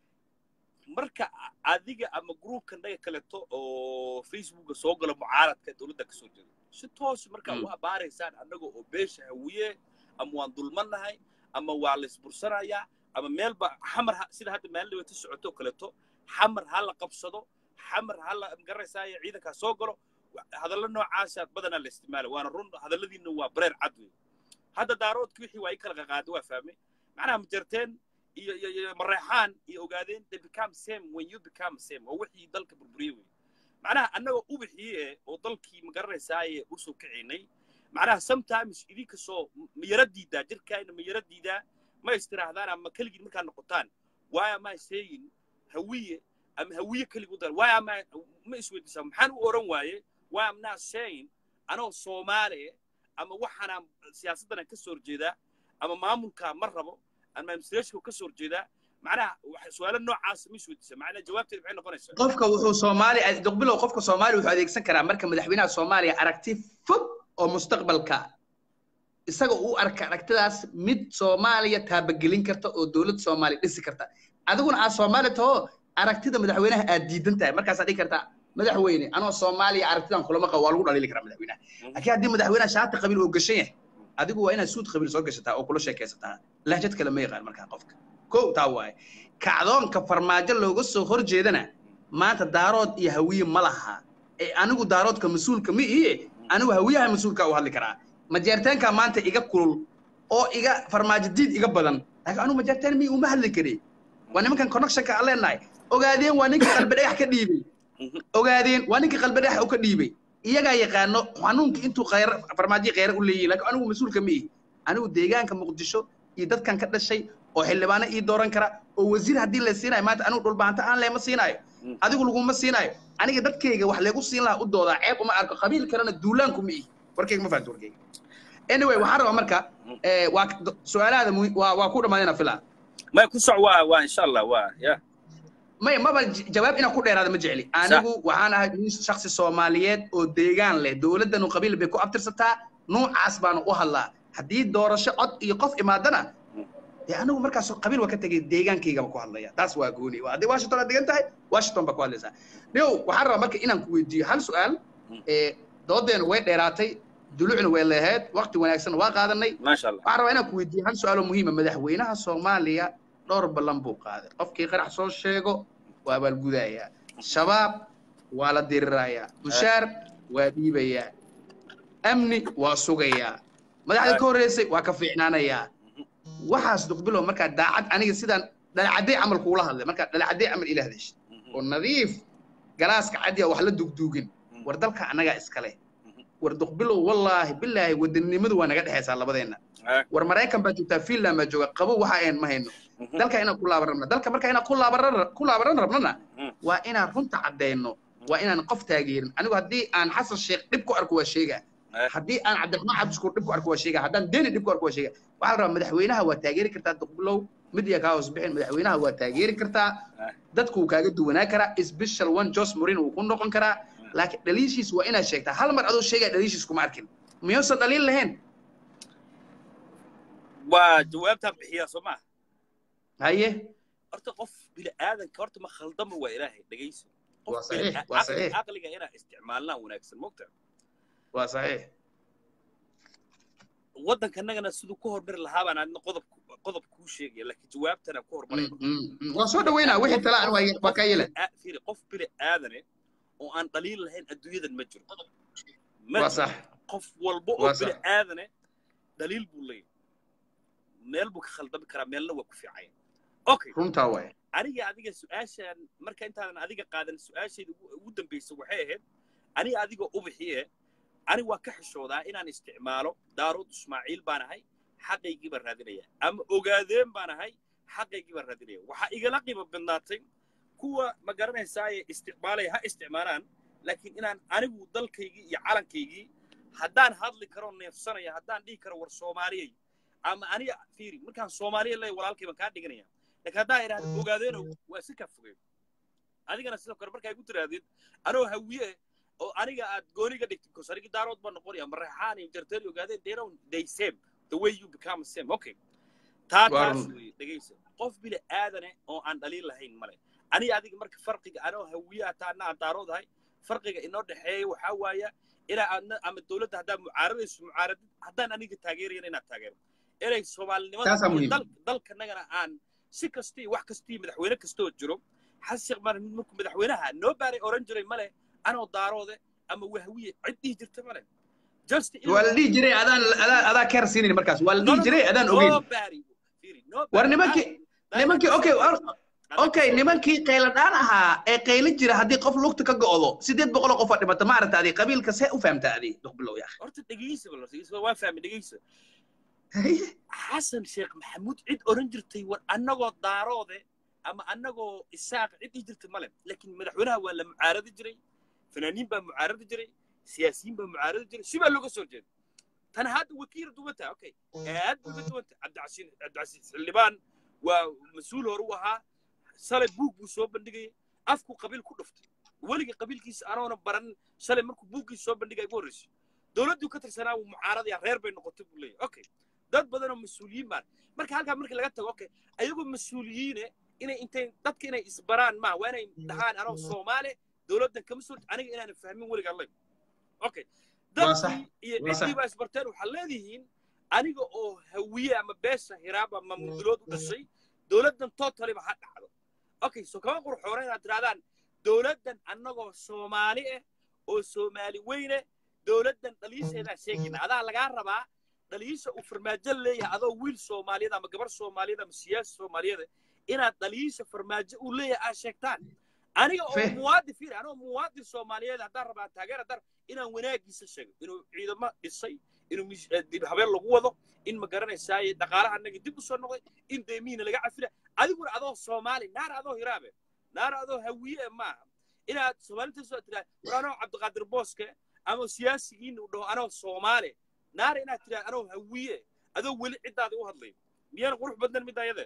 marka adiga ama groupkan dhaga kaleto oo facebooka soo gala mucaaradka dowladda ka soo jeeda si toos markaa waa baaraysaan annaga oo beesha hawiye ama waan dulmannahay ama waa laysbursanayaa ama meelba xamar sida hadda maalin dhawata socoto kaleto xamar ha la qabsado xamar ha la magaranaysaaya ciidankaa soo galo hadallo noocaasa badanaa la isticmaala waana run hadalladiina waa bareer cad wey hadda daaroodki wixii waa i kala qaqaada waa fahmay macnaha majarteen iyo iyo iyo mareexaan iyo ogaadeen they become same when you become same waa wixii dalka burburiye wey macnaha annagoo ubixii eh oo dalkii magaranaysaayee usoo kacinay macnaha sometimes idinka soo mayara diidaa jirkaayna mayara diidaa ma istirahdaan ama keligii markaa noqotaan why am I saying hawiye ama hawiye keligu dar why am I ma isweydiisaa maxaan u oran waaye why am not saying anoo soomaali ama waxaanaan siyaasaddan ka soo horjeedaa ama maamulka ma rabo ama administrationka ka soo horjeedaa macnaha su-aalo noocaas ma isweydiisa macnaha jawaabteeda maxay noqonaysaa qofka wuxuu soomaali duqbilow qofka soomaali wuxuu adeegsan karaa marka madaxweynaha soomaaliya aragti fog oo mustaqbalka isaga uu arka aragtidaas mid soomaaliya taabagelin karta oo dowladda soomaaliya dhisi karta adiguna aad soomaali taho aragtida madaxweynaha aad diidan tahay markaasaa dhigi kartaa madaxweyne anoo soomaaliya aragtidan kulama qabo waa lagu dhaliili karaa madaxweynaha laakiin haddii madaxweynaha shaati qabiil oo gashan yahay adigu waa inaad suud qabiil soo gashataa oo kula sheekaysataa lahjad kale ma yaqaan markaa qofka kow taa waaye kacdoonka farmaajo looga soo hor jeedana maanta daarood iyo hawiye ma laha ee anigu daaroodka mas-uulka ma ihi anigu hawiyaha mas-uulka u hadli karaa majeerteenka maanta iga kulul oo iga farmaajo diid iga badan laakiin anigu majeerteen mi uma hadli kari waa nimankan connectionka aan leenahay ogaadeen waa ninka qalbi dhagax ka dhiibay ogaadeen waa ninka qalbi dhagax u ka dhiibay iyagaa yaqaano xanuunka intuu khayr farmaajo khayr u leeyahay laakiin anigu mas-uulka ma ihi anigu deegaanka muqdisho iyo dadkan ka dhashay oo xildhibaano ii dooran kara oo wasiir haddii la siinayo maanta anigu dhulbaanta aan leema siinaayo adigu laguma siinaayo aniga dadkayga wax leegu siin lahaa u doodaa ceeb uma arko qabiil kalena duulaanku ma ihi warkayga ma fahanto warkayga anyway waxaan rabaa marka waa su-aalahaada waa waa ku dhammaadayna filaa may ku soc waa waa insha allah waa ya may maba jawaab inaan ku dheeraada ma jecli anigu waxaan ahay nin shaksi soomaaliyeed oo deegaan leh dowladdanu qabiil bay ku abtirsataa nuucaas baanu u hadlaa haddii doorasho cod iyo qof imaadana dee anigu markaas qabiil waa ka tegay deegaankaygaba ku hadlaya taas waa gooni waa haddii washington aad degan tahay washington baa ku hadlaysaa niow waxaan rabaa marka inaan ku weydiiyo hal su-aal doodeenu way dheeraatay dulucna way leeheed waqti wanaagsan waa qaadanay maasha allah waxaan rabaa inaan ku weydiiyo hal su-aal oo muhiima madaxweynaha soomaaliya dhowr ballan buu qaaday qofkii qarax soo sheego waa abaalgudayaa shabaab waa la dirirayaa mushaar waa dhiibayaa amni waa sugayaa madaxda ka horreysay waa ka fiicnaanayaa waxaas duqbilow markaa daacad aniga sidaan dhalacadday camal kuula hadlay markaa dhalacadday camal ila hadashay oo nadiif galaaska cadiya wax la dugduugin war dalka annagaa iskale war duqbilow wallaahi bilaahi wadanimadu waa naga dhexaysaa labadeenna war maraykan baa joogtaa finland baa jooga qabo waxa ayn ma hayno dalka inaan ku laaban rabna dalka marka inaan ku laaban ku laabaran rabnana waa inaan runta caddayno waa inaan qof taageerin anigu haddii aan xasan sheekh dhib ku arko waa sheegaa haddii aan cabdiraxmaan cabdishukuur dhib ku arko waa sheegaa haddaan deni dhib ku arko waa sheegaa waxaa la rabaa madaxweynaha waa taageeri kartaa duqbilow midiya kaa hoos bixin madaxweynaha waa taageeri kartaa dadku wuu kaaga duwanaa karaa special one jos morin wuu ku noqon karaa laakiin dhaliishiis waa inaad sheegtaa hal mar adoo sheegaa dhaliishiis kuma arkin miyuusan dhaliil lahayn waa jawaabtaan bixiyaa soo maaha haye horta qof bini aadanka horta ma khaldama waa ilaahay dhegayso waa saxiix waa saxiix caqliga inaa isticmaalnaa wanaagsan mogta waa saxiix waddankanagana siduu ku hormari lahaa baan adna qodob qodob kuu sheegaya laakiin jawaabtana ku hormaraya waa soo dhaweynaa wixii tala aan waa kaa yeela fiiri qof bini aadane oo aan dhaliil lahayn adduunyadan ma jiro waa sax qof walba oo bini aadane dhaliil buu leeyahay meel buu ka khaldami karaa meelna waa ku fiicanya okay runtaa waay aniga adiga su-aashaan marka intaadan adiga qaadan su-aashayda ugu dambaysa waxay ahayd aniga adiga ubixiye ani waa ka xishoodaa inaan isticmaalo daarood ismaaciil baan ahay xaqaygii baan raadinaya ama ogaadeen baan ahay xaqaygii baan raadinaya waxaa igala qiimo badnaatay kuwa ma garanaysaaye isticmaalaya ha isticmaalaan laakiin inaan anigu dalkaygii iyo calankaygii haddaan hadli karo neefsanaya haddaan dhihi karo war soomaaliyay ama aniga fiiri markaan soomaaliya leeyahay walaalkay baan kaa dhiganaya laakiin haddaan idhahdo ogaadeenow waa si ka fogeen adigana sidoo kale markaa igu tirahdid anoo hawiye oo aniga aad gooniga dhigtid because anigi daarood baan noqonaya mareexaan iyo jarteen ogaadeen they don't they same the way you become same okay taa taas weeye dhegaysa qof bini aadane oo aan dhaliil lahayn male aniga adiga marka farqiga anoo hawiye hataa anna aan daarood ahay farqiga inoo dhexeeya waxaa waaya inaa aadna ama dowladda haddaad mucaaradayso mucaaradid haddaan aniga taageerayana inaad taageero inay soomaalinimada dalkanagana aan si kastii wax kastii madaxweyne kastoo jiro xasan sheekh maar markuu madaxweynaha noo baaray oran jiray male anoo daaroode ama wahwiye cid dhihi jirta male waa la dhihi jiray adaan adaa adaa keer siinayn markaas waa la dhihi jiray adaan ogeyn war nimankii nimankii okay okay nimankii qayladhaan ahaa ee qayli jira haddii qof lugta ka go'do sideed boqol oo qof aa dhimata ma aragta adi qabiilka see u fahamta adi duqbilow yaa horta dhegeysa bal waa fahmi dhegeysa xasan sheekh maxamuud cid oran jirtay war annagoo daaroode ama annagoo isaaq ciddii jirta male laakiin madaxweynaha waa la mucaaradi jiray fanaaniin baa mucaaradi jiray siyaasiyiin baa mucaaradi jiray si baa looga soo jeeda tan hadda wakiil duwanta okay aad bay uga duwanta cabdicasiin cabdicasiis xildhibaan waa mas-uul hore u ahaa shalay buug buu soo bandhigayay afku qabiil ku dhuftay weligii qabiilkiisa anoona baran shalay markuu buuggiisa soo bandhigay ugu horreysay dowladduu ka tirsanaa wuu mucaaradaya reer bay noqotay buu leeyahay okay dad badan oo mas-uuliyiin baan marka halkaa markii laga tago okay ayagoo mas-uuliyiine inay intay dadka inay isbaraan maa waa inay dhahaan anoo soomaali dowladdan kama soo aniga inaanan fahmin weligaa lay okay Waa sax, dadkii iyo waa sax. ciddii baa isbarteen waxaad leedihiin aniga oo hawiye ama beesha hiraab ama mudulood u dhashay dowladdan totaliba ha dhacdo okay so kama qurxoona inaad tirahdaan dowladdan annagoo soomaali ah oo soomaali weyne dowladdan dhaliisheedaa sheegayna adaa lagaa rabaa dhaliisha uu farmaajo leeyahay adoo wiil soomaaliyeed ama gabar soomaaliyeed ama siyaasi soomaaliyeed inaad dhaliisha farmaajo uu leeyahay aad sheegtaan aniga oo Fe- muwaadin fiir anoo muwaadin soomaaliyeed haddaan rabaa taageer haddaan inaan wanaagiisa sheego inuu ciidamo dhisay inuu mis- eh, dib habeen lagu wado in ma garanaysaaye dhaqaalaha annaga dib u soo noqday in deemihiina laga cafila adiguna adoo soomaali naar adoo hiraabe naar adoo hawiye maaha inaad soomaalinta soo tiraa war anoo cabdiqaadir booske ama siyaasigiina uu dhaho anoo soomaali naar inaad tiraa anoo hawiye adoo weli ciddaada u hadlay miyaan qurux badnan midda ayade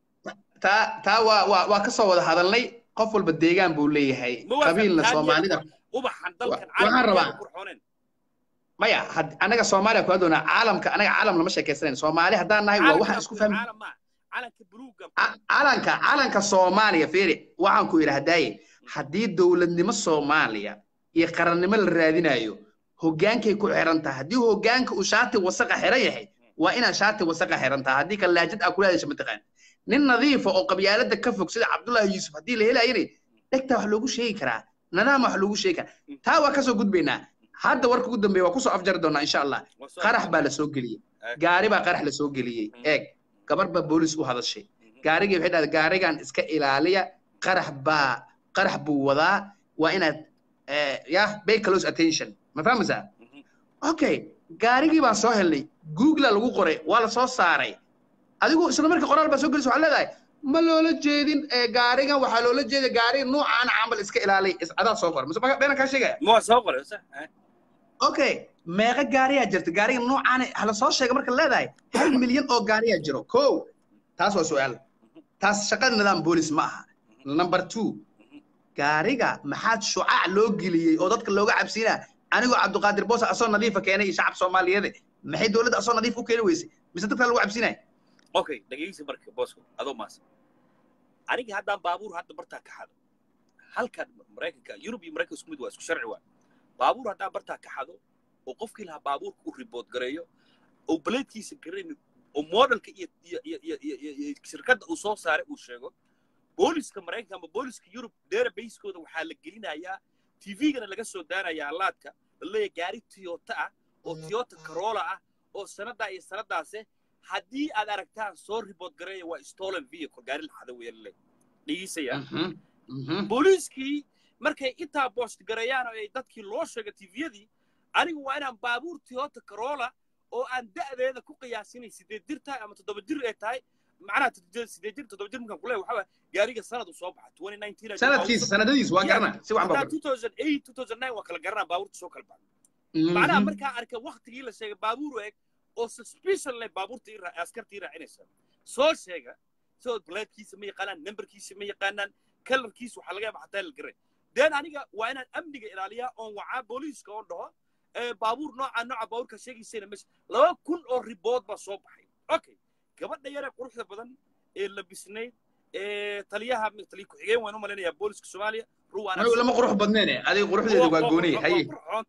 taa taa waa waa waa ka soo wada hadalnay qof walba deegaan buu leeyahay Ma waa qabiilna kan- soomaalida ubaxan dalkan Wa- waxaan rabaa- caalamka qurxooneen maya had- anaga soomaaliya kula doonaa caalamka anaga caalam lama sheekaysanayn soomaali haddaan nahay waa waxaan isku fahmi caalam maa calanka buluuga Ca- calanka calanka soomaaliya fiiri waxaan ku idhaahdaaye haddii dowladnimo soomaaliya iyo qarannimo la raadinayo hoggaankay ku xiran tahay haddii hoggaanka uu shaati wasaqa xiran yahay waa inaad shaati wasaqa xiran tahay haddii kale laajad aa kula hadasha mataqaan nin nadiifa oo qabyaalada ka fog sida cabdullaahi yuusuf haddii la helayana dhegtaa wax loogu sheegi karaa nadaama wax loogu sheegi karaa taa waa kasoo gudbaynaa hadda warka ugu dambeeya waa kusoo afjari doonaa insha allah qarax baa la soo geliyey gaari baa qarax la soo geliyey eeg gabar baa boolis u hadashay gaarigii waxay dhahday gaarigan iska ilaaliya qarax baa qarax buu wadaa waa inaad eh, yah pay close attention ma fahmaysaa okay gaarigii baan soo helnay google lagu qoray waa la soo saaray adigu isla markii qoraal baa soo gelisay waxaa leedahay ma loola jeedin eh, gaarigan waxaa loola jeeda gaari nuucaan camal iska ilaaliya is adaa soo qor mise ma- beenan kaa sheegaya ma soo qoray sax eh? okay meeqa gaariyaa jirta gaariga nuucaan hala soo sheega marka leedahay hal milyan oo gaariyaa jiro ko taas waa su-aal taas shaqada nidaam boolis ma aha number two gaariga maxaad shucaac loo geliyey oo dadka looga cabsiinaa anigoo cabdiqaadir boos asoo nadiifa keenay iyo shacab soomaaliyeed maxay dowladda asoo nadiif u keeni weysay mise dadka lagu cabsiinaya okay dhegeysi marka boosko adoo maas aniga haddaan baabuur hadda bartaa ka xado halkan maraykanka yurub iyo maraykanka isku mid waa isku sharci waa baabuur haddaan bartaa ka xado oo qofkii lahaa baabuurka u ribood gareeyo oo baleedkiisa garayni oo modelka iyo iyo iyo iyo iyo iyo iyo shirkadda uu soo saaray uu sheego booliska maraykanka ama booliska yurub database-kooda waxaa la gelinayaa tvgana laga soo daanayaa laadka laleeyahay gaari toyota ah oo toyota corolla ah oo sanadaa iyo sanadaase haddii aad aragtaan soo ribood gareeya waa stolen vehicle gaari la xado weeye laleeyahay dhigiisaya Mhm, mhm. booliiskii markay intaa boost gareeyaan oo ay dadkii loo sheegay tviyadii anigu waa inaan baabuur toyota corolla oo aan da'deeda ku qiyaasinay sideed jir tahay ama toddoba jir ay tahay macnaha toddoba- sideed jir toddoba jir markaan ku leeyahay waxaa waaya gaariga sanad uu soo baxa 2019 sanadkiisa sanadadiisa waa Yeah. garana si waxan baa hadaa 2008 2009 waa kala garanaa baabuurta soo kala baxda Mhm. macnaha markaa arkay waktigii la sheegay baabuur eeg oo suspicion leh baabuurta ii raa- askarta ii raacinaysa soo sheega soo blaadkiisa ma yaqaanaan numberkiisa ma yaqaanaan kalarkiisa waxaa laga yaaba xataa la garay den aniga waa inaan amniga ilaaliyaa oon wacaa booliiska oon dhaho ee baabuur nooca nooca baabuurka sheegaysayna meesha laba kun oo ribood baa soo baxay okay gabadha yare quruxda badan ee labisnayd ee taliyaha taliya ku-xigeen waan u malaynayaa booliska soomaaliya ruwaana anigu lama qurux badneene adiga quruxdeedu waa gooniye haye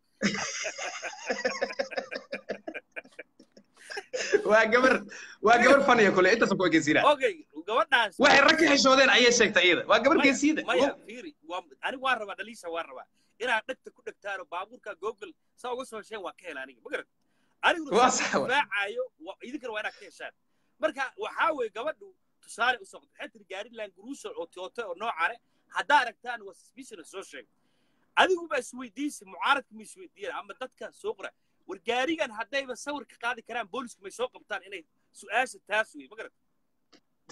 waa gabar waa gabar faniya kule intaasa ku ekeysiinaa okay gabadhaas waxay rag ka xishoodeen ayay sheegtay iyada waa gabar Maya- geesiyada maya fiiri waa anigu waan rabaa dhaliisha waan rabaa inaad dhegta ku dhegtaano baabuurka google saa uga soo hesheen waa ka hela aniga ma garan aniguna Waa saa sax wa. difaacayo waa- idinkana waa inaad ka heshaan marka waxaa weeye gabadhu tusaale u soqdo waxay tiri gaari languruusa oo toyota oo noocane haddaa aragtaan waa suspicion soo sheeg adigu baa isweydiisa mucaaradka ma isweydiiyaan ama dadka soo qora war gaarigan haddayba sawir ka qaadi karaan boolisku may soo qabtaan inay su-aasha taas wey ma garan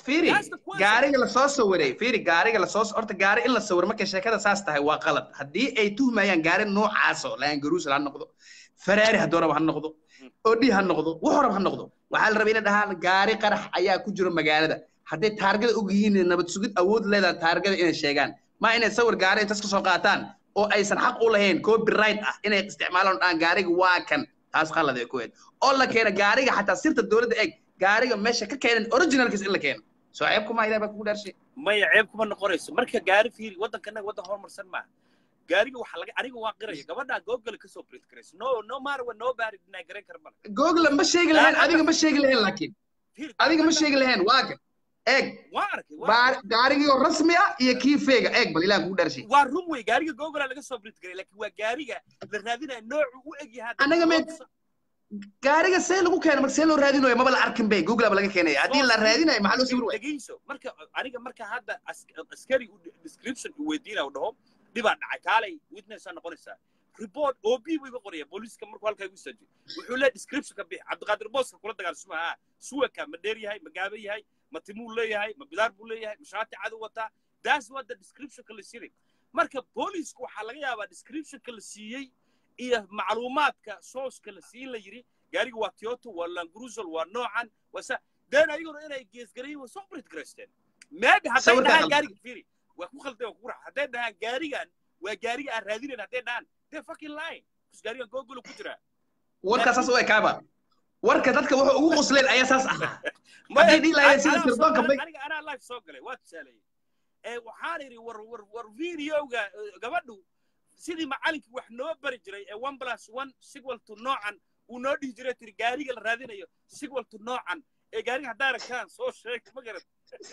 fiiri That's the question. gaariga lasoo sawiray fiiri gaariga lasoo horta gaari in la sawiro markay sheekada saas tahay waa qalad haddii ay tuhmayaan gaari noocaaso laangaruusal ha noqdo faraari hadduu rabo ha noqdo odhi ha noqdo wuxuu rabo ha noqdo waxaa la rabay inay dhahaan gaari qarax ayaa ku jiro magaalada hadday taargada og yihiin nabad sugid awood leedahay taargada inay sheegaan ma inay sawir gaari intas ka soo qaataan oo aysan xaq u lahayn copyright ah inay isticmaalaan dhahaan gaariga waa kan taas qalad ay ku eed oo la keena gaariga xataa sirta dowladda eeg gaariga meesha ka keenan originalkiis in la keeno soo ceeb kuma ilaah baa kugu dhaarshay maya ceeb kuma noqonayso marka gaari fiiri waddankanaga waddan horumarsan maaha gaariga waxaa laga aniga waa qiraya gabadhaa google ka soo print garayso no no matter what nobody deny garan kara male google ma sheegi lahayn adiga ma sheegi lahayn laakiin fiiri adiga ma sheegi lahayn waa kan eeg waa arkay waa baar- gaarigii oo rasmi ah iyo kii feega eeg bal ilaah kugu dhaarshay waa run wey gaariga google laga soo print garay laakiin waa gaariga la raadinaya noocu u eg yahay Anaga me- gaariga see lagu keena marka see loo raadinayo maba la arkin bay google ba laga keenaya haddii la raadinayo maxaa loo sawir waaya dhegeyso marka aniga marka hadda as- askari uu description uu weydiinaya uu dhaho dhibaa dhacay kaalay witness aa noqonaysaa report ob buu iga qoraya booliiska markuu halkaa igu saajiyo wuxuu leeyahay description ka bixi cabdiqaadir booska kula dagaalsuma ha suwaka ma dheer yahay ma gaaban yahay ma timuu leeyahay ma bidaar buu leeyahay ma shaati cadu wataa that's what the descriptionka la siiyey marka booliisku waxaa laga yaabaa descriptionka la siiyey iyo macluumaadka sooska la siin la yiri gaariga waa toyota waa langrusel waa noocan waa sa deen ayaguna inay geesgarayin waa soo brit garaysteen maybe hadday Sawirka dhahaan qaldan. gaariga fiiri waa ku khalday waa ku rax hadday dhahaan gaarigan waa gaariga aan raadinayn hadday dhahaan they're fucking lying because gaarigan google ku jira warka saas u ekaaba warka dadka wuxuu ugu qosleen ayaa saas ahaa Hadday dhihi lahaayeen sida Anaa soo- sirdoonka bay- aniga anaa live soo galay waa tusaaleeyey ee waxaan idhi war war war videoga eh, gabadhu sidii macalinkii wax noo bari jiray ee one plus one sequel to noocan uu noo dhihi jiray tiri gaariga la raadinayo sequel to noocan ee gaariga haddaa aragtaan soo sheeg ma garat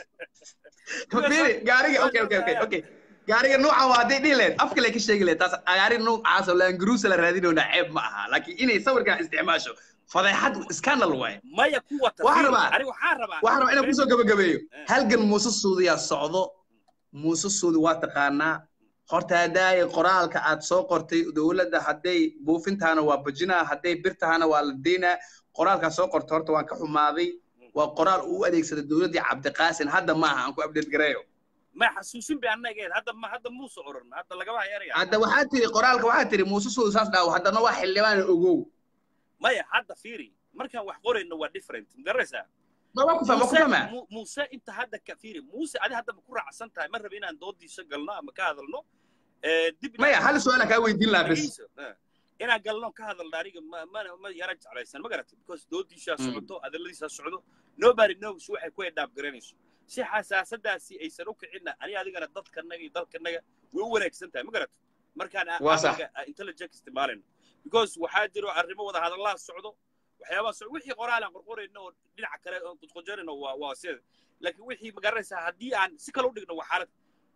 fiiri gaariga okay okay okay okay gaariga nuucan waa hadday dhihi lahayd afka lay ka sheegi lahayd taas gaari nuucaas oo laangaruusa la raadinayna ceeb ma aha laakiin inay sawirkan isticmaasho fadeexad scandal waaye maya ku wata Waxaan fiiri, rabaa- aniga waxaan rabaa waxaan rabaa inaan kusoo gabagabeeyo Eh. halgan muuse suudiyaa socdo muuse suudi waa taqaanaa horta hadaaye qoraalka aad soo qortay dowladda hadday buufintaana waa bajinaa hadday birtahana waa la deynaa qoraalkaa soo qortay horta waan ka xumaaday waa qoraal uu u adeegsaday dowladdii cabdiqaasin hadda maaha aan ku update gareeyo ma xasuusin bay annaga eed hadda ma hadda muuse oran hadda lagama hayo erayga hadda waxaa tiri qoraalka waxaa tiri muuse suudi saas dhaawo haddana waa xildhibaan ogow maya hadda fiiri markaan wax qorayno waa different magaraysaa ma waa ku fahma ku fahma Mu- muuse inta hadda ka fiiri muuse adi hadda ma ku raacsan tahay ma rabi inaan doodiisa galno ama ka hadalno Eh, dib inaan- maya hal su-aala kaa weydiin lahaa bes Dhegeyso, eh. inaan galno ka hadalno aniga ma ma ma yara jeclaysan ma garatay because doodiisaa Mm. socoto adaladiisaa socdo nobody knows waxay ku edhaab garanayso si xasaasadaasi aysan u kicinna ani adigana dadkanaga iyo dalkanaga way u wanaagsan tahay ma garatay markaan a- Waa sax. aqliga, a- intelligence isticmaalayno because waxaa jiro arrimo wada hadallaha socdo waxyaabaha socdo wixii qoraal aan qorqorayno oo dhinaca kale oo qudqojarayno waa waa sida laakiin wixii ma garanaysaa haddii aan si kale u dhigno waa xaalad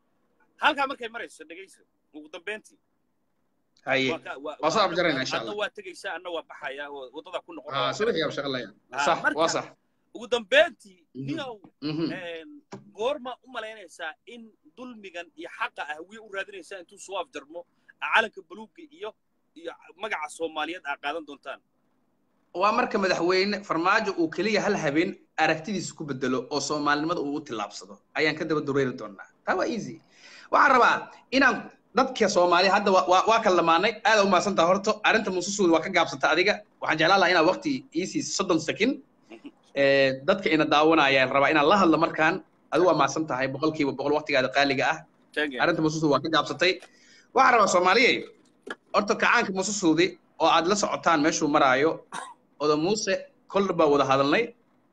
halkaa markay marayso dhegeyso ugu dambeyntii haye waa ka- waa- waa soo waa- afjarayna insha adna allah waa tegaysaa anna waa baxaya oo waddada ku noqon ah soo wixii shaqalaya Ah, sax marka- waa sax ugu dambeyntii Mhm. ninow Mhm. een, goorma u malaynaysaa in dulmigan iyo xaqa ah wiy u raadinaysaa intuu soo afjarmo calanka baluugga iyo iyo magaca soomaaliyeed aa qaadan doontaan waa marka madaxweyne farmaajo uu keliya hal habeen aragtidiisa ku bedelo oo soomaalinimada uu u tillaabsado ayaan ka daba dureeri doonaa taa waa easy waxaan rabaa inaan dadka soomaaliya hadda waa- waa waa kala lamaanay aada u mahadsantaha horto arrinta mususuudi waa ka gaabsanta adiga waxaan jeclaan lahaa inaad waqti iisii soddon sakin ee, dadka ina daawanayaan rabaa inaan la hadlo markaan adigu waa mahadsan tahay boqolkiiba boqol waqtigaada qaaliga ah arrinta mususuudi waa ka gaabsatay waxaan rabaa soomaaliye horta kacaanka mususuudi oo aad la socotaan meeshuu maraayo oda muuse koldha baa wada hadalnay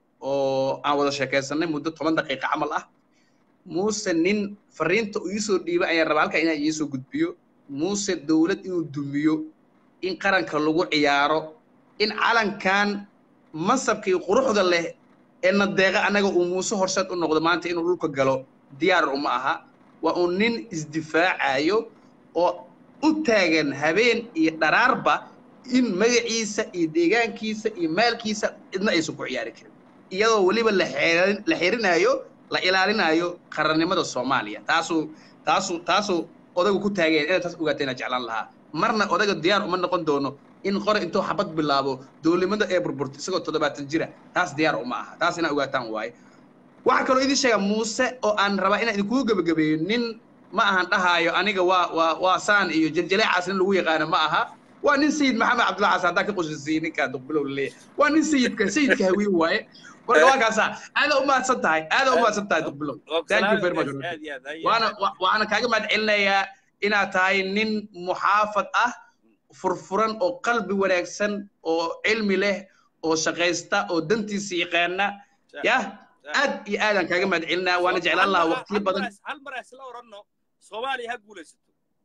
oo aan wada sheekaysanay muddo toban daqiiqa camal ah muuse nin fariinta uu iisoo dhiibay ayaan rabaa halkaa inaan iisoo gudbiyo muuse dowlad inuu dumiyo in qaranka lagu ciyaaro in calankan mansabkii quruxda leh ee nadeeqa annaga uu muuse horseed u noqdo maanta inuu dhulka galo diyaar uma aha waa uu nin isdifaacayo oo u taagan habeen iyo dharaarba in magaciisa iyo deegaankiisa iyo maalkiisa cidna aysan ku ciyaari karin iyadoo weliba la xeerin- la xirinayo la ilaalinayo qarannimada soomaaliya taasuu taasuu taasuu odagu ku taageen inaad taas ogaateen aan jeclaan lahaa marna odaga diyaar uma noqon doono in qore intuu xabad bilaabo dowlimada ee burburta isagoo toddobaatan jira taas diyaar uma aha taas inaa ogaataan waaye waxaa kaloo idin sheega muuse oo aan rabaa inaan idinkugu gebagabeeyo nin ma ahan dhahaayo aniga waa waa waa saan iyo jeljileecaas nin lagu yaqaano ma aha waa nin sayid maxamed cabdullahi xasan haddaan ka qosisiiyey ninkaa duqbilow leeyahay waa nin sayidka sayidka hawiye waaye marka waa kaasaa aada u mahadsan tahay aada u mahadsan tahay duqbilow thank you very much aad iyo aad hay- waana wa- waana kaaga mahad celinayaa inaad tahay nin muxaafad ah furfuran oo qalbi wanaagsan oo cilmi leh oo shaqaysta oo dantiisa yaqaana yah aad iyo aadaan kaaga mahad celinaa waana jeclaan lahaa waqtiyo badan hal mar isla oranno soomaaliya ha guulaysato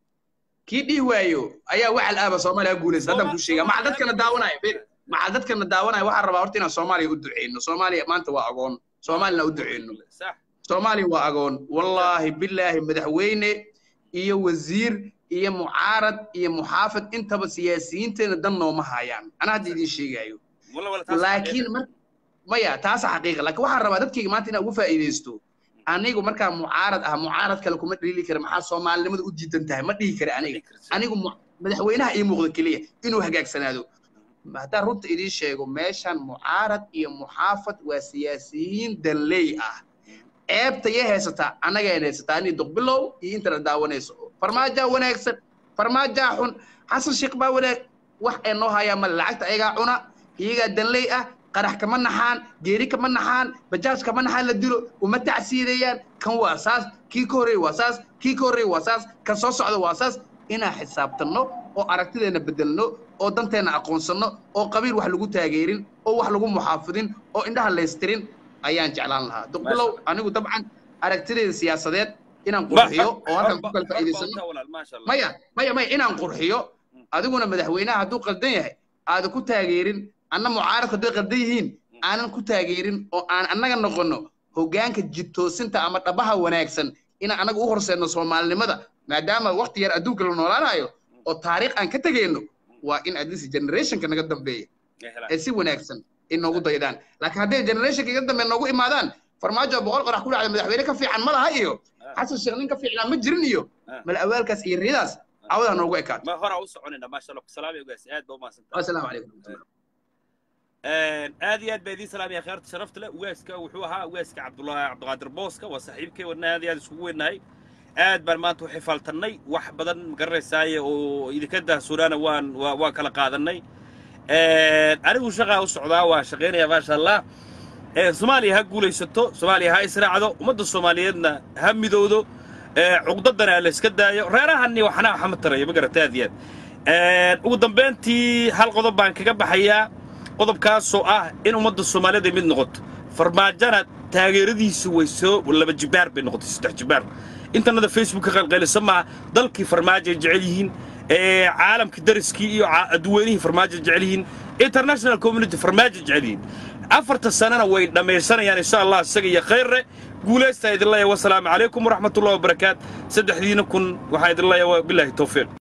kii dhihi waayo ayaa wacal aaba soomaaliya ha guulaysa haddaan kuu sheegaa macal dadkana daawanaya bir macal dadkana daawanaya waxaan rabaa horta inaan soomaaliya u duceyno soomaaliya maanta waa agoon soomaalina u duceyno sax soomaaliya waa agoon wallaahi bilaahi madaxweyne iyo wasiir iyo mucaarad iyo muxaafid intaba siyaasiyiinteena dan nooma hayaan anaa hadda idiin sheegaayo wala wala taas laakiin mar maya taasa xaqiiqa laakiin waxaan rabaa dadkayga maanta inaan ugu faa'iidaysto anigu markaa mucaarad ah mucaarad kale kuma dhiili kara maxaa soomaalinimada u diidan tahay ma dhihi kara aniga anigu mu- madaxweynaha ii muuqda keliya inuu hagaagsanaado haddaan runta idiin sheego meeshan mucaarad iyo muxaafad waa siyaasiyiin danley ah ceebta yay haysataa annagay haysataa ani duqbilow iyo intana daawanayso farmaajaa wanaagsan farmaajaa xun xasan sheekh baa wanaag wax ay noo hayaan male lacagta ayagaa cuna iyagaa danley ah qarax kama naxaan geeri kama naxaan bajaaj kama naxaan la dilo uma tacsiidayaan kan waa saas kii ka horreey waa saas kii ka horreey waa saas kan soo socda waa saas inaan xisaabtanno oo aragtideena bedelno oo danteena aqoonsanno oo qabiil wax lagu taageerin oo wax lagu muxaafidin oo indhaha laystirin ayaan jeclaan lahaa duqbilow anigu dabcan aragtideeda siyaasadeed inaan qurxiyo oo halkan ku kala faa'iidaysano maya maya maya inaan qurxiyo adiguna madaxweynaha hadduu qaldan yahay aada ku taageerin anna mucaaradku hadday qaldan yihiin aanan ku taageerin oo aan annaga noqonno hoggaanka jidtoosinta ama dhabaha wanaagsan inaan annaga u horseedno soomaalinimada maadaama waqti yar adduunka la noolaanayo oo taariikh aan ka tegayno waa in adisi generationka naga dambeeya ay si wanaagsan inoogu daydaan laakiin hadday generationka iga dambe noogu imaadaan farmaajo boqol qorax ku dhacda madaxweyne ka fiican ma laha iyo xasan sheekh nin ka fiicnaa ma jirin iyo mal awaalkaas iyo riyadaas cawdaa noogu ekaato ma hora u soconayna maasha allah salaam ugaas aad baa umahadsantahay assalaamu calaykum aad iyo aad baa idiin salaamaya kheerta sharafta leh ugaaska wuxuu ahaa ugaaska cabdullaahi cabdiqaadir booska waa saaxiibkay wadna aad iyo aad isugu weynahay aad baan maanta u xifaaltannay wax badan magaranaysaay oo idinka daahsoonaana waan waa waan kala qaadanay anigu shaqaa u socdaa waa shaqaynaya maasha allah soomaaliya ha guulaysato soomaaliya ha israacdo ummadda soomaaliyeedna ha midowdo cugdadana la iska daayo reerahani waxna waxma taraya ma garata aad iyo aad ugu dambayntii hal qodob baan kaga baxayaa qodobkaasoo ah in ummadda soomaaliyeed ay mid noqoto farmaajana taageeradiisu way soo laba jibaar bay noqotay saddex jibaar intanada facebook ka qalqalisa maaha dalkii farmaajo ay jecel yihiin caalamkii dariskii iyo dadweynihii farmaajo jecel yihiin international community farmaajo jecel yihiin afarta sanana way dhammaysanayaan insha allah isaga iyo khayrre guulaysta idin leeyahay wasalaamu calaykum waraxmatullahi wabarakaat saddexdiina kun waxaa idin leeyahay bilaahi towfiiq